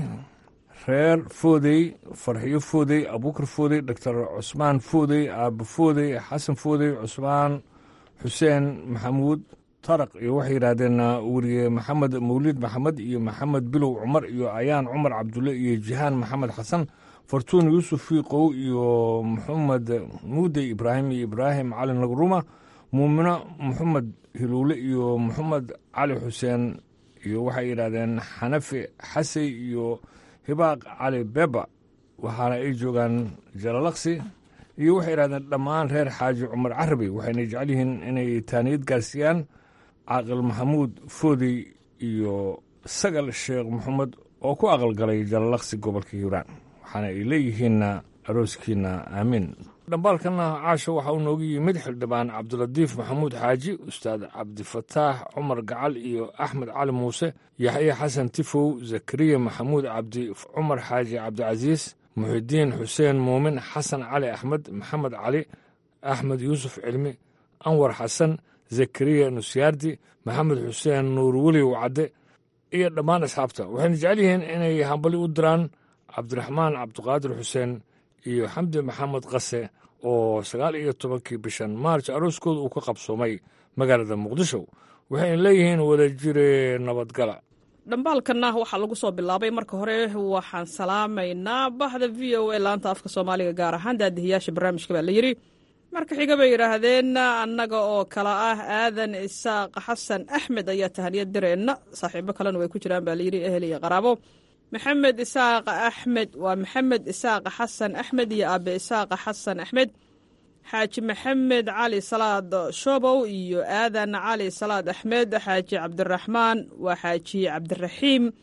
reer foodey farxiyo foodey abuukar foodey doctor cusmaan foodey aabo foodey xasan foodey cusmaan xuseen maxamuud taraq iyo waxay yidhaahdeen weriye maxamed mawlid maxamed iyo maxamed bilow cumar iyo ayaan cumar cabdulle iyo jihaan maxamed xasan fartuun yuusuf fiiqow iyo maxamed muudey ibraahim iyo ibraahim cali nagruma muumino maxamed hiluule iyo maxamed cali xuseen iyo waxay yidhaahdeen xanafi xasey iyo hibaaq cali beba waxaana ay joogaan jalalaqsi iyo waxay yidhahdeen dhammaan reer xaaji cumar carabi waxayna jecel yihiin inay taaniyad gaarsiiyaan caaqil maxamuud foodey iyo sagal sheekh maxamed oo ku aqalgalay jalalaqsi gobolka hiiraan waxaana ay leeyihiinna arooskiina aamiin dhambaalkanna caasho waxa uu noogu yimid xildhibaan cabdilatiif maxamuud xaaji ustaad cabdifataax cumar gacal iyo axmed cali muuse yaxya xasan tifow zakariya maxamuud cabdi cumar xaaji cabdicasiis muxidiin xuseen muumin xasan cali axmed maxamed cali axmed yuusuf cilmi anwar xasan zakariya nusyaardi maxamed xuseen nuur weliw cadde iyo dhammaan asxaabta waxayna jecel yihiin inay hambali u diraan cabdiraxmaan cabdiqaadir xuseen iyo xamdi maxamed qase oo sagaal iyo tobankii bishan maarj arooskooda uu ka qabsoomay magaalada muqdisho waxayna leeyihiin wada jire nabadgala dhambaalkanna waxaa lagu soo bilaabay marka hore waxaan salaamaynaa bahda v o a laanta afka soomaaliga gaar ahaan daadihiyaasha barnaamijka baa la yidhi marka xiga bay yidhaahdeen annaga oo kale ah aadan isaaq xasan axmed ayaa tahaniyad direenna saaxiibo kalena way ku jiraan baa layidhi ehel iyo qaraabo maxamed isaaq axmed waa maxamed isaaq xasan axmed iyo aabe isaaq xasan axmed xaaji maxamed cali salaad shobow iyo aadan cali salaad axmed xaaji cabdiraxmaan waa xaaji cabdiraxiim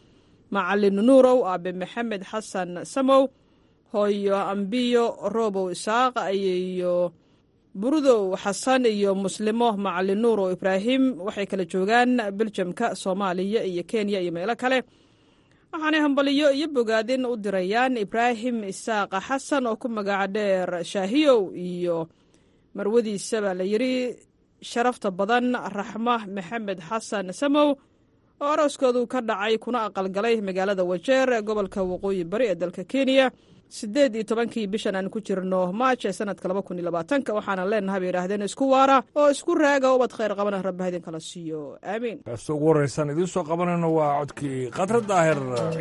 macalin nuurow aabe maxamed xasan samow hooyo ambiyo roobow isaaq iyo burudow xasan iyo muslimo macalin nuurow ibraahim waxay kala joogaan beljamka soomaaliya iyo kenya iyo meelo kale waxaanay hambaliyo iyo bogaadin u dirayaan ibraahim isaaqa xasan oo ku magaca dheer shaahiyow iyo marwadiisa baa la yidhi sharafta badan raxma maxamed xasan samow oo arooskoodu ka dhacay kuna aqalgalay magaalada wajeer ee gobolka waqooyi bari ee dalka kenya siddeed iyo tobankii bishan aan ku jirno maaj ee sanadka laba kun iyo labaatanka waxaana leenahay bay yidhaahdeen isku waara oo isku raaga ubad khayr qabana rabba idin kala siiyo aamiin kaasta ugu horreysaan idiin soo qabanayno waa codkii khadra daahir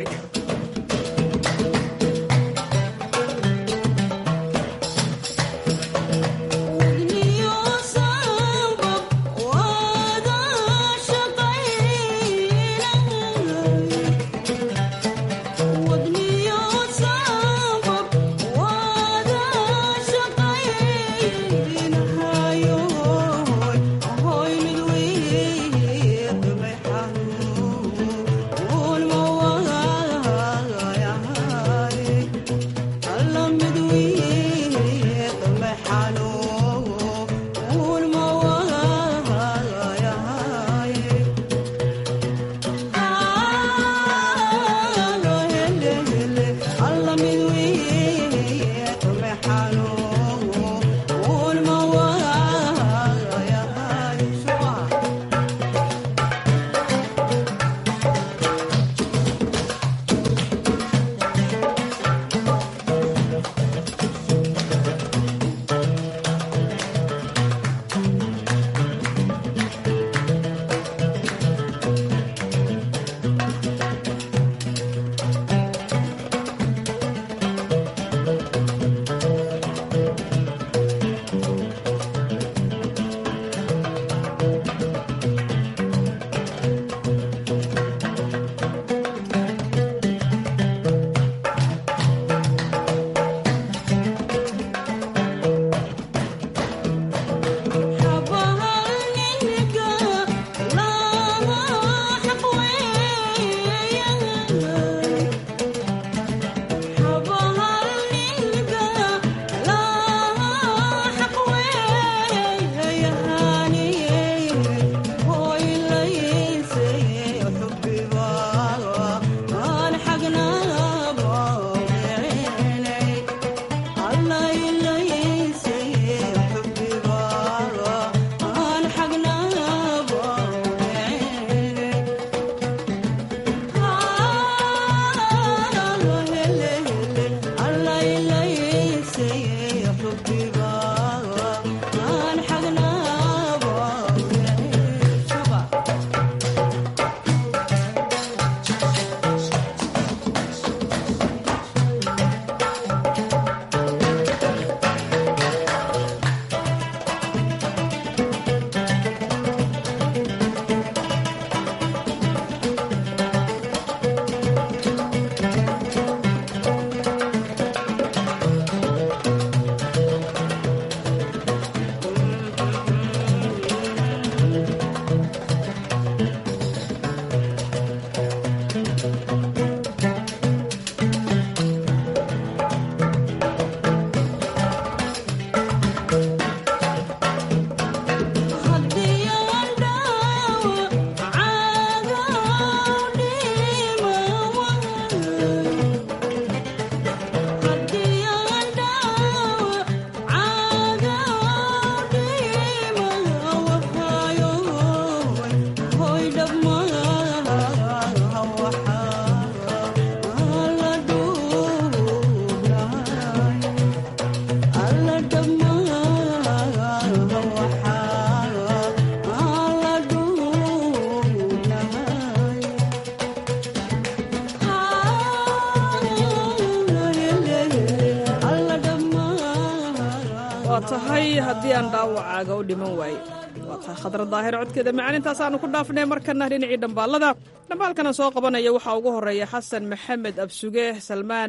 waa tahay haddii aan dhaawacaaga u dhiman waaye waa tahay khadra daahir codkeeda macalintaasaaanu ku dhaafnay markana dhinacii dhambaalada dhambaalkana soo qabanaya waxaa ugu horeeya xasan maxamed absuge salmaan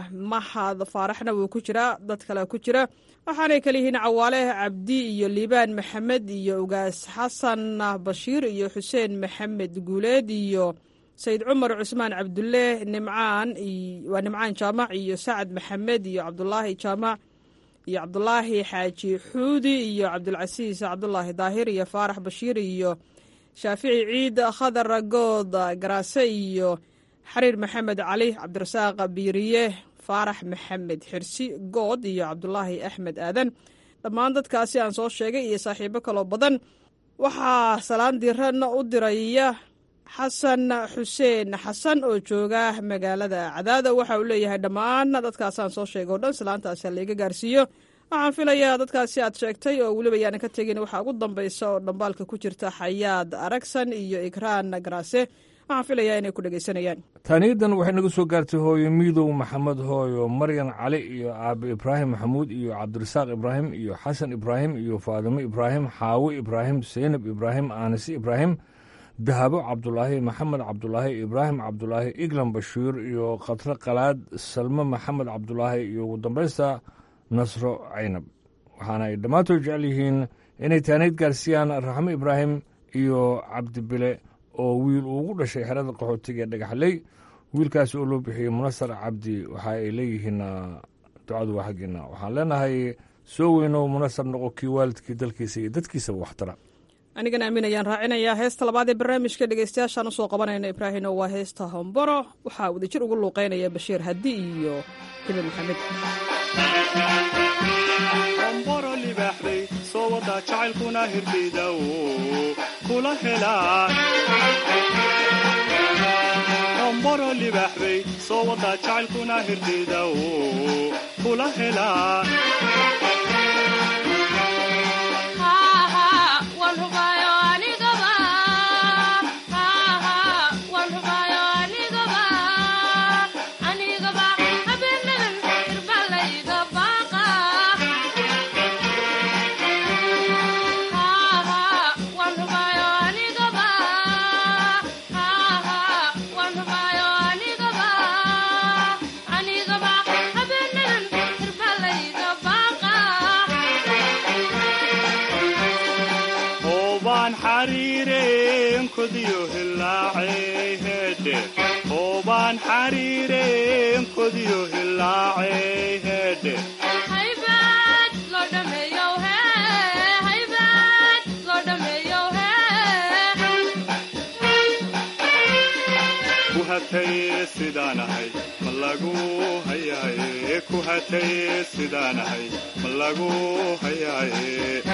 mahad faaraxna wuu ku jiraa dad kale ku jira waxaanay kala yihiin cawaale cabdi iyo liibaan maxamed iyo ugaas xasan bashiir iyo xuseen maxamed guuleed iyo sayid cumar cusmaan cabdulle nimcaan waa nimcaan jaamac iyo sacad maxamed iyo cabdulaahi jaamac iyo cabdulaahi xaaji xuudi iyo cabdulcasiis cabdulaahi daahir iyo faarax bashiir iyo shaafici ciid khadar good garaase iyo xariir maxamed cali cabdirasaaq biiriye faarax maxamed xirsi good iyo cabdulaahi axmed aadan dhammaan dadkaasi aan soo sheegay iyo saaxiibo kaloo badan waxaa salaan diran u diraya xasan xuseen xasan oo jooga magaalada cadaada waxa uu leeyahay dhammaan dadkaasaan soo sheegay o dhan salaantaasi halaiga gaarsiiyo waxaan filayaa dadkaasi aad sheegtay oo weliba yaanan ka tegin waxaa ugu dambaysa oo dhambaalka ku jirta xayaad aragsan iyo ikraan garaase waxaan filayaa inay ku dhegaysanayaan taaniyadan waxay naga soo gaartay hooyo miidow maxamed hooyo maryan cali iyo aabe ibraahim maxamuud iyo cabdirasaaq ibraahim iyo xasan ibraahim iyo faadimo ibraahim xaawe ibraahim seynab ibraahim aanise ibraahim dahabo cabdulaahi maxamed cabdulaahi ibraahim cabdulaahi iglan bashiir iyo khatre qalaad salmo maxamed cabdulaahi iyo ugu dambaysta nasro caynab waxaana ay dhammaantood jecel yihiin inay taanayd gaarsiiyaan raxmo ibraahim iyo cabdibile oo wiil uu ugu dhashay xerada qaxootiga ee dhagaxley wiilkaasi oo loo bixiyey munasar cabdi waxa ay leeyihiin ducadu waa xaggeena waxaan leenahay soo weynow munasar noqo kii waalidkii dalkiisa iyo dadkiisaba waxtara anigana aamin ayaan raacinayaa heesta labaad ee barnaamijka dhegeystayaashaan usoo qabanayna ibraahino waa heesta homboro waxaa wadajir ugu luuqeynaya bashiir hadi iyo hibe maxamed homboro libaaxday soo wadaa jacaylkuna hirdayda kula helaa homboro libaaxday soo wadaa jacaylkuna hirdayda kula helaa oobaan xariireen kodiyo hilaacay heedhe ku hataye sidaanahay ma lagu hayaaye ku hataye sidaanahay ma lagu hayaaye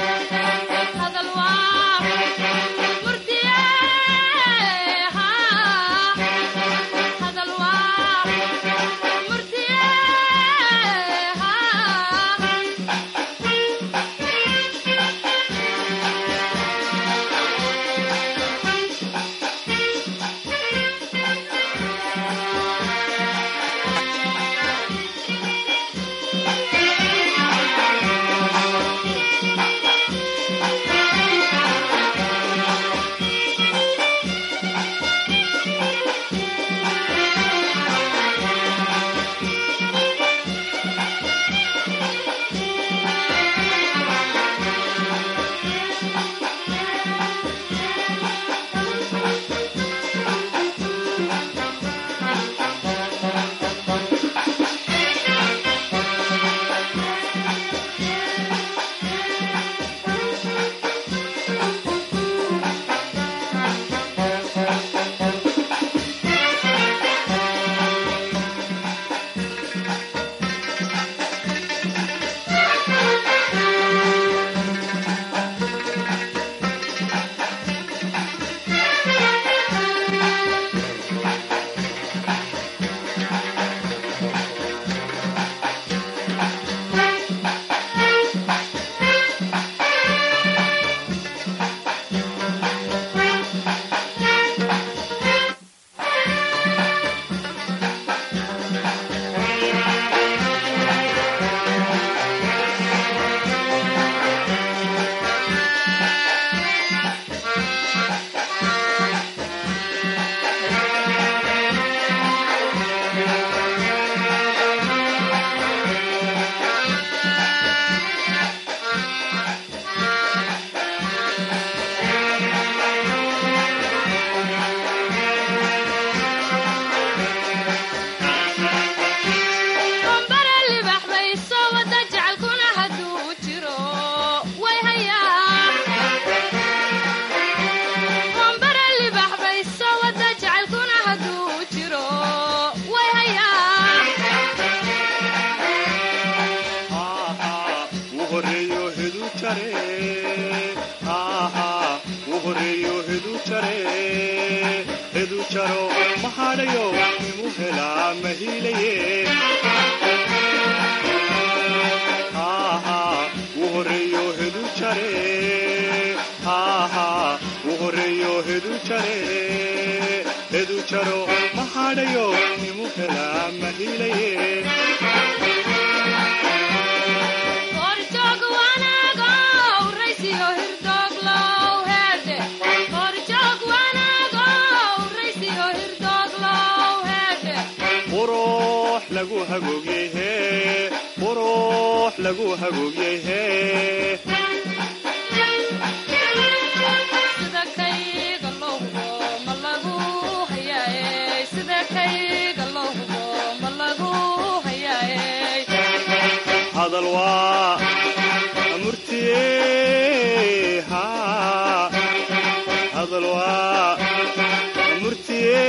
jaro mahadhayo nimu helaa mahiilaye wuu horeeyo hedu jare wuu horeeyo hedu jare hedu jaro mahadhayo nimu helaa mahiilaye qurux lagu hagoogyehe qurux lagu hagoogyehe hadal waa murtiye hadal waa murtiye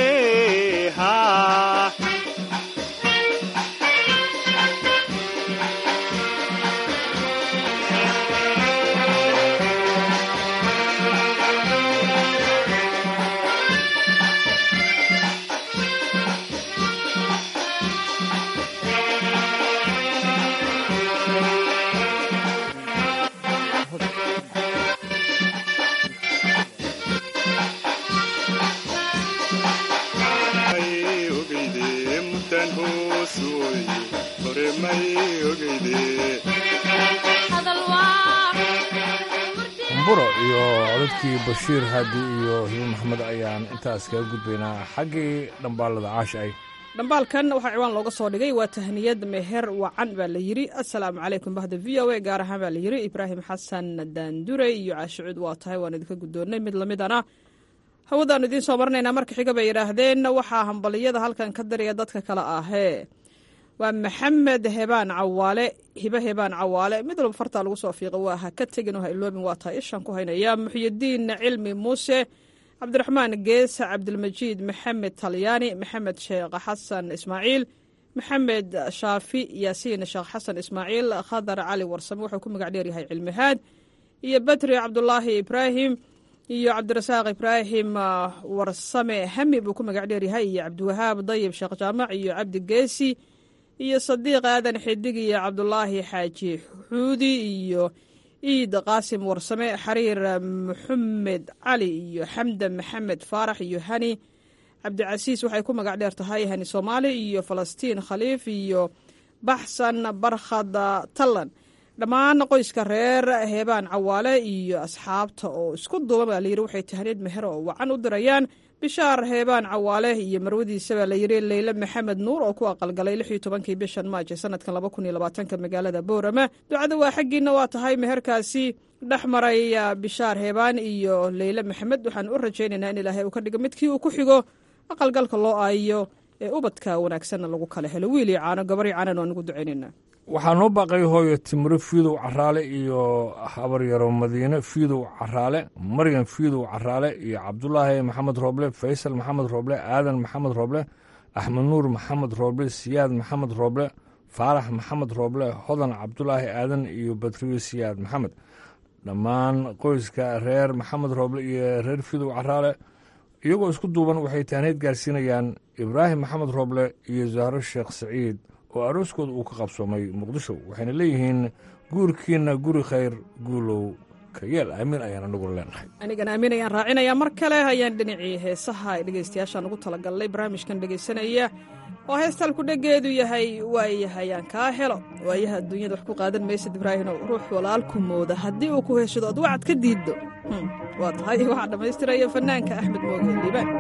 kumburo iyo codadkii bashiir haadi iyo hibo maxamed ayaan intaas kaga gudbaynaa xaggii dhambaalada caasha ay dhambaalkan waxaa ciwaan looga soo dhigay waa tahniyad meher wacan baa la yidhi assalaamu calaykum bahda v o a gaar ahaan baa la yidhi ibraahim xasan daandure iyo caashicuud waa tahay waan idinka guddoonnay mid lamidana hawadaannu idiin soo marinaynaa marka xiga bay yidhaahdeen waxaa hambaliyada halkan ka dariya dadka kale ahee waa maxamed hebaan cawaale hibe hebaan cawaale mid walba fartaa lagu soo fiiqa waa ha ka tegin oo ha iloobin waa tahay ishaan ku haynaya muxyidiin cilmi muuse cabdiraxmaan geesa cabdilmajiid maxamed talyaani maxamed sheekh xasan ismaaciil maxamed shaafi yaasiin sheekh xasan ismaaciil khadar cali warsame wuxuu ku magac dheeryahay cilmihaad iyo batri cabdulaahi ibraahim iyo cabdirasaaq ibraahim warsame hami buu ku magac dheeryahay iyo cabdiwahaab dayib sheekh jaamac iyo cabdi geesi iyo sadiiq aadan xidig iyo cabdulaahi xaaji xuudi iyo iid qaasim warsame xariir maxamed cali iyo xamdan maxamed faarax iyo hani cabdicasiis waxay ku magac dheer tahay hani soomaali iyo falastiin khaliif iyo baxsan barkhad tallan dhammaan qoyska reer heebaan cawaale iyo asxaabta oo isku duuban baa layidhi waxay tahniyad meher oo wacan u dirayaan bishaar heebaan cawaale iyo marwadiisa baa layidhi leyle maxamed nuur oo ku aqalgalay lix iyo tobankii bishan maaj ee sanadkan laba kun iyo labaatanka magaalada boorama ducada waa xaggiina waa tahay meherkaasi dhex maray bishaar heebaan iyo leyle maxamed waxaan u rajaynaynaa in ilaahay uu ka dhigo midkii uu ku xigo aqalgalka loo aayo ee ubadka wanaagsanna lagu kala helo wiil iyo caano gabar iyo caanan waan ugu ducaynaynaa waxaa noo baaqay hooyo timiro fiidow caraale iyo habaryaro madiine fiidow caraale maryam fiidow caraale iyo cabdulaahi maxamed rooble faysal maxamed rooble aadan maxamed rooble axmed nuur maxamed rooble siyaad maxamed rooble faarax maxamed rooble hodan cabdulaahi aadan iyo badriyo siyaad maxamed dhammaan qoyska reer maxamed rooble iyo reer fiidow caraale iyagoo isku duuban waxay taaniid gaarsiinayaan ibraahim maxamed rooble iyo zahro sheekh saciid oo arooskooda uu ka qabsoomay muqdisho waxayna leeyihiin guurkiinna guri khayr guulow ka yeel aamin ayaan anaguna leenahay anigana aamin ayaan raacinayaa mar kale ayaan dhinacii heesaha ay dhegaystayaashaan ugu talagalnay barnaamijkan dhegaysanaya oo heestalku dheggeedu yahay waayahay aan kaa helo waayaha adduunyada wax ku qaadan maysid ibraahino ruux walaalku mooda haddii uu ku heshado ad wacad ka diiddo waa tahay waxaa dhammaystiraya fanaanka axmed mooge liibaan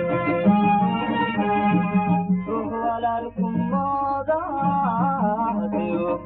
Thank you.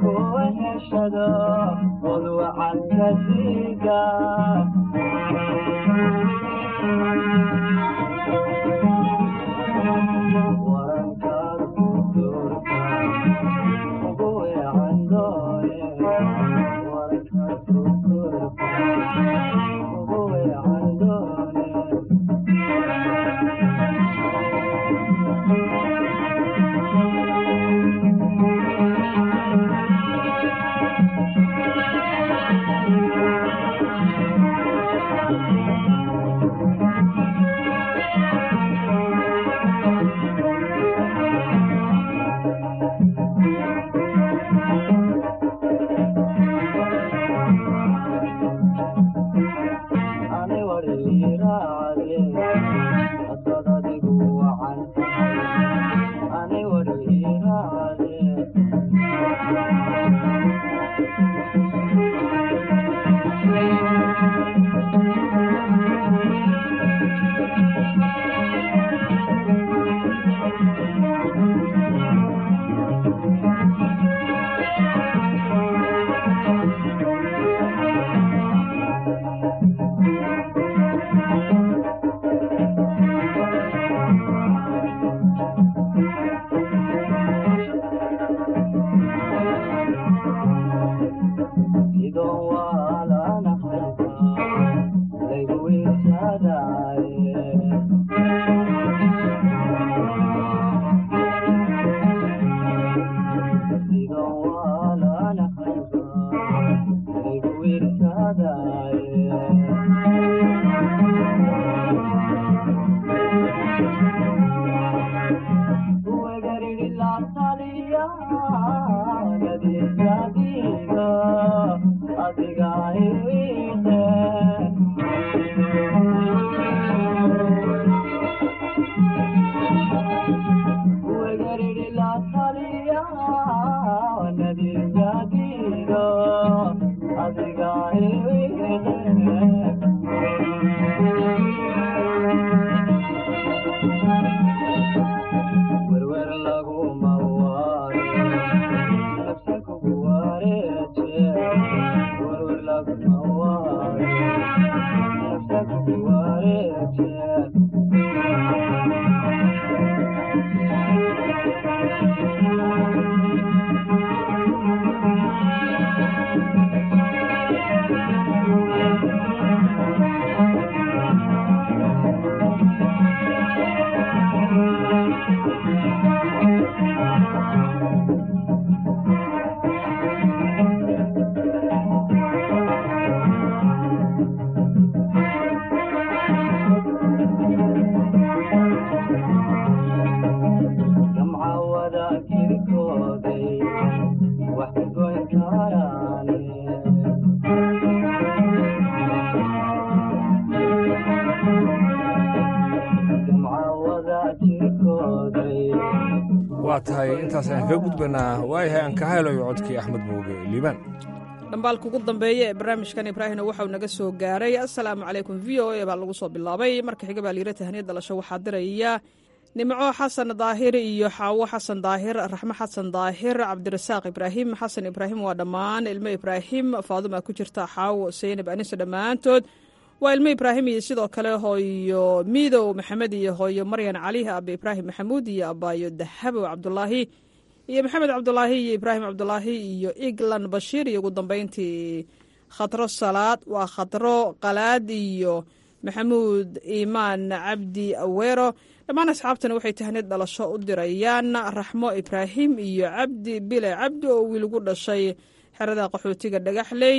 waa tahay intaas ayaan kaga gudbanaa waayahay aan ka haylayo codkii axmed mooge liibaan dhambaalka ugu dambeeya ee barnaamijkan ibraahimna waxauu naga soo gaaray assalaamu calaykum v o a baa lagu soo bilaabay marka xiga baa liira tahniya dhalasho waxaa diraya nimco xasan daahir iyo xaawo xasan daahir raxmo xasan daahir cabdirasaaq ibraahim xasan ibraahim waa dhammaan ilmo ibraahim faaduma ku jirta xaawo seynab anise dhammaantood waa ilmo ibraahim iyo sidoo kale hooyo miidow maxamed iyo hooyo maryan cali abe ibraahim maxamuud iyo abaayo dahabow cabdulaahi iyo maxamed cabdulaahi iyo ibraahim cabdulaahi iyo iglan bashiir iyo ugu dambeyntii khatro salaad waa khatro qalaad iyo maxamuud iimaan cabdi aweero dhammaan asxaabtana waxay tahnid dhalasho u dirayaan raxmo ibraahim iyo cabdi bile cabdi oo wiilgu dhashay xerada qaxootiga dhagaxley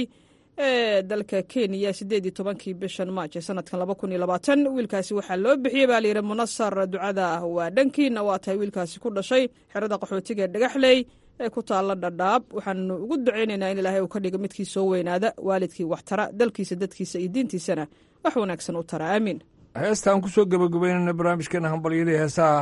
ee dalka kenya siddeed iyo tobankii bishan maaj ee sanadkan laba kun iyo labaatan wiilkaasi waxaa loo bixiyey baa layidhi munasar ducada waa dhankiina waa tahay wiilkaasi ku dhashay xerada qaxootiga ee dhagaxley ee ku taalla dhadhaab waxaanu ugu ducaynaynaa in ilaahay uu ka dhiga midkii soo weynaada waalidkii wax tara dalkiisa dadkiisa iyo diintiisana wax wanaagsan u tara aamiin heestaan ku soo gebagabeynayna barnaamijkeena hambalyadii heesaha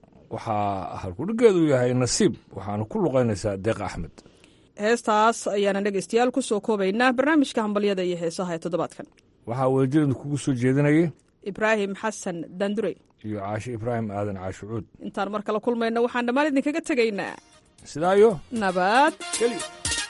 waxaa halkudhigeedu yahay nasiib waxaana ku luqaynaysaa deeq axmed heestaas ayaana dhegeystayaal ku soo koobaynaa barnaamijka hambalyada iyo heesaha ee toddobaadkan waxaa weeljirinda kugu soo jeedinayay ibraahim xasan daandurey iyo caashe ibraahim aadan caashucuud intaan mar kala kulmayna waxaan dhammaan idinkaga tegaynaa sidaayo nabad geli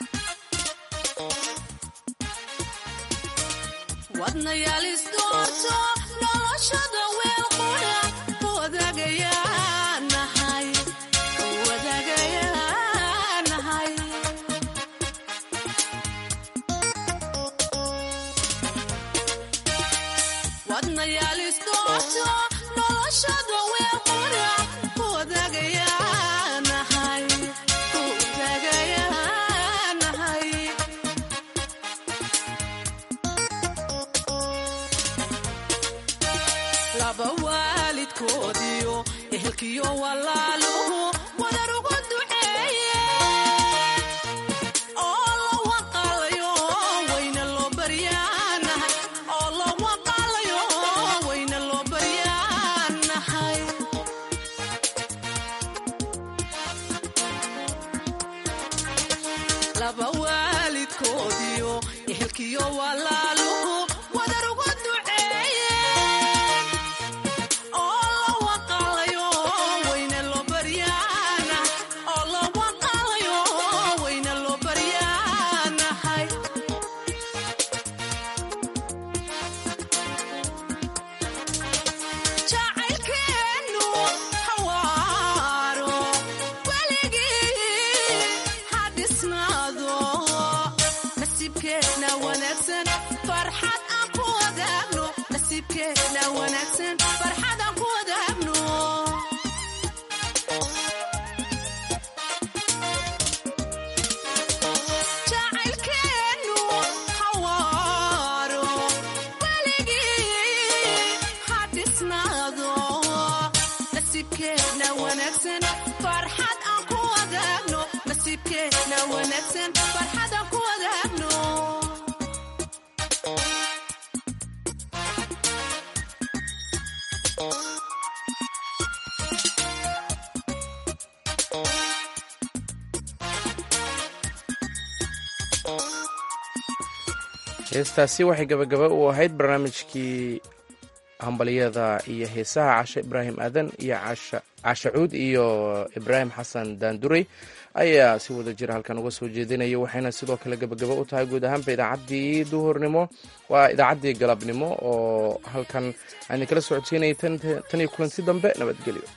heestaasi waxay gabagaba u ahayd barnaamijkii hambalyada iyo heesaha cashe ibraahim aadan iyo cashe cuud iyo ibraahim xasan daanduray ayaa si wada jira halkan uga soo jeedinaya waxayna sidoo kale gabagaba u tahay guud ahaanba idaacaddii duhurnimo waa idaacaddii galabnimo oo halkan aan idinkala socodsiinayay tan iyo kulanti dambe nabadgelyo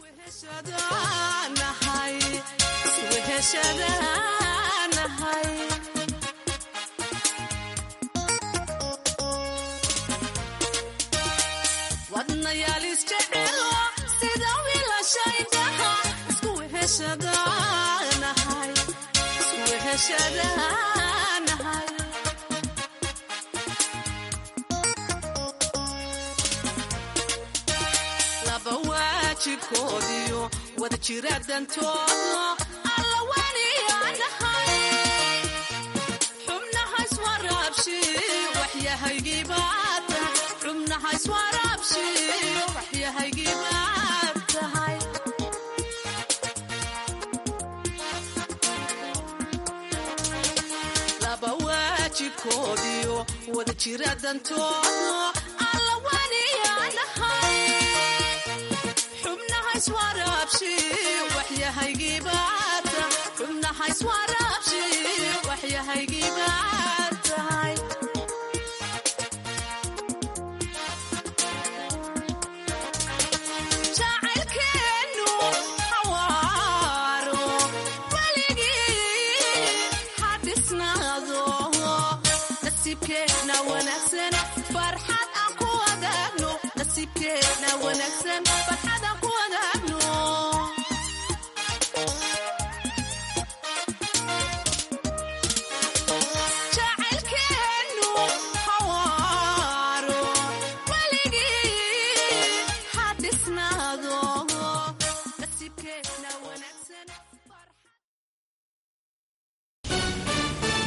laba waajibkoodiyo wada jira dantooda alla waniyaanahay xubnahays waraabshi waxyahaygiibaata xubnahays waraabshi waxyahaygiibaad tahay laba waajibkoodiyo wada jira dantooda alla waniyaanahay xubnahays waraabshi waxyahaygiibaata xubnahays waraabshi waxyahaygiibaad tahay jacaylkeenu xawaaro weligii ha dhisnaado nasiibkeena wanaagsan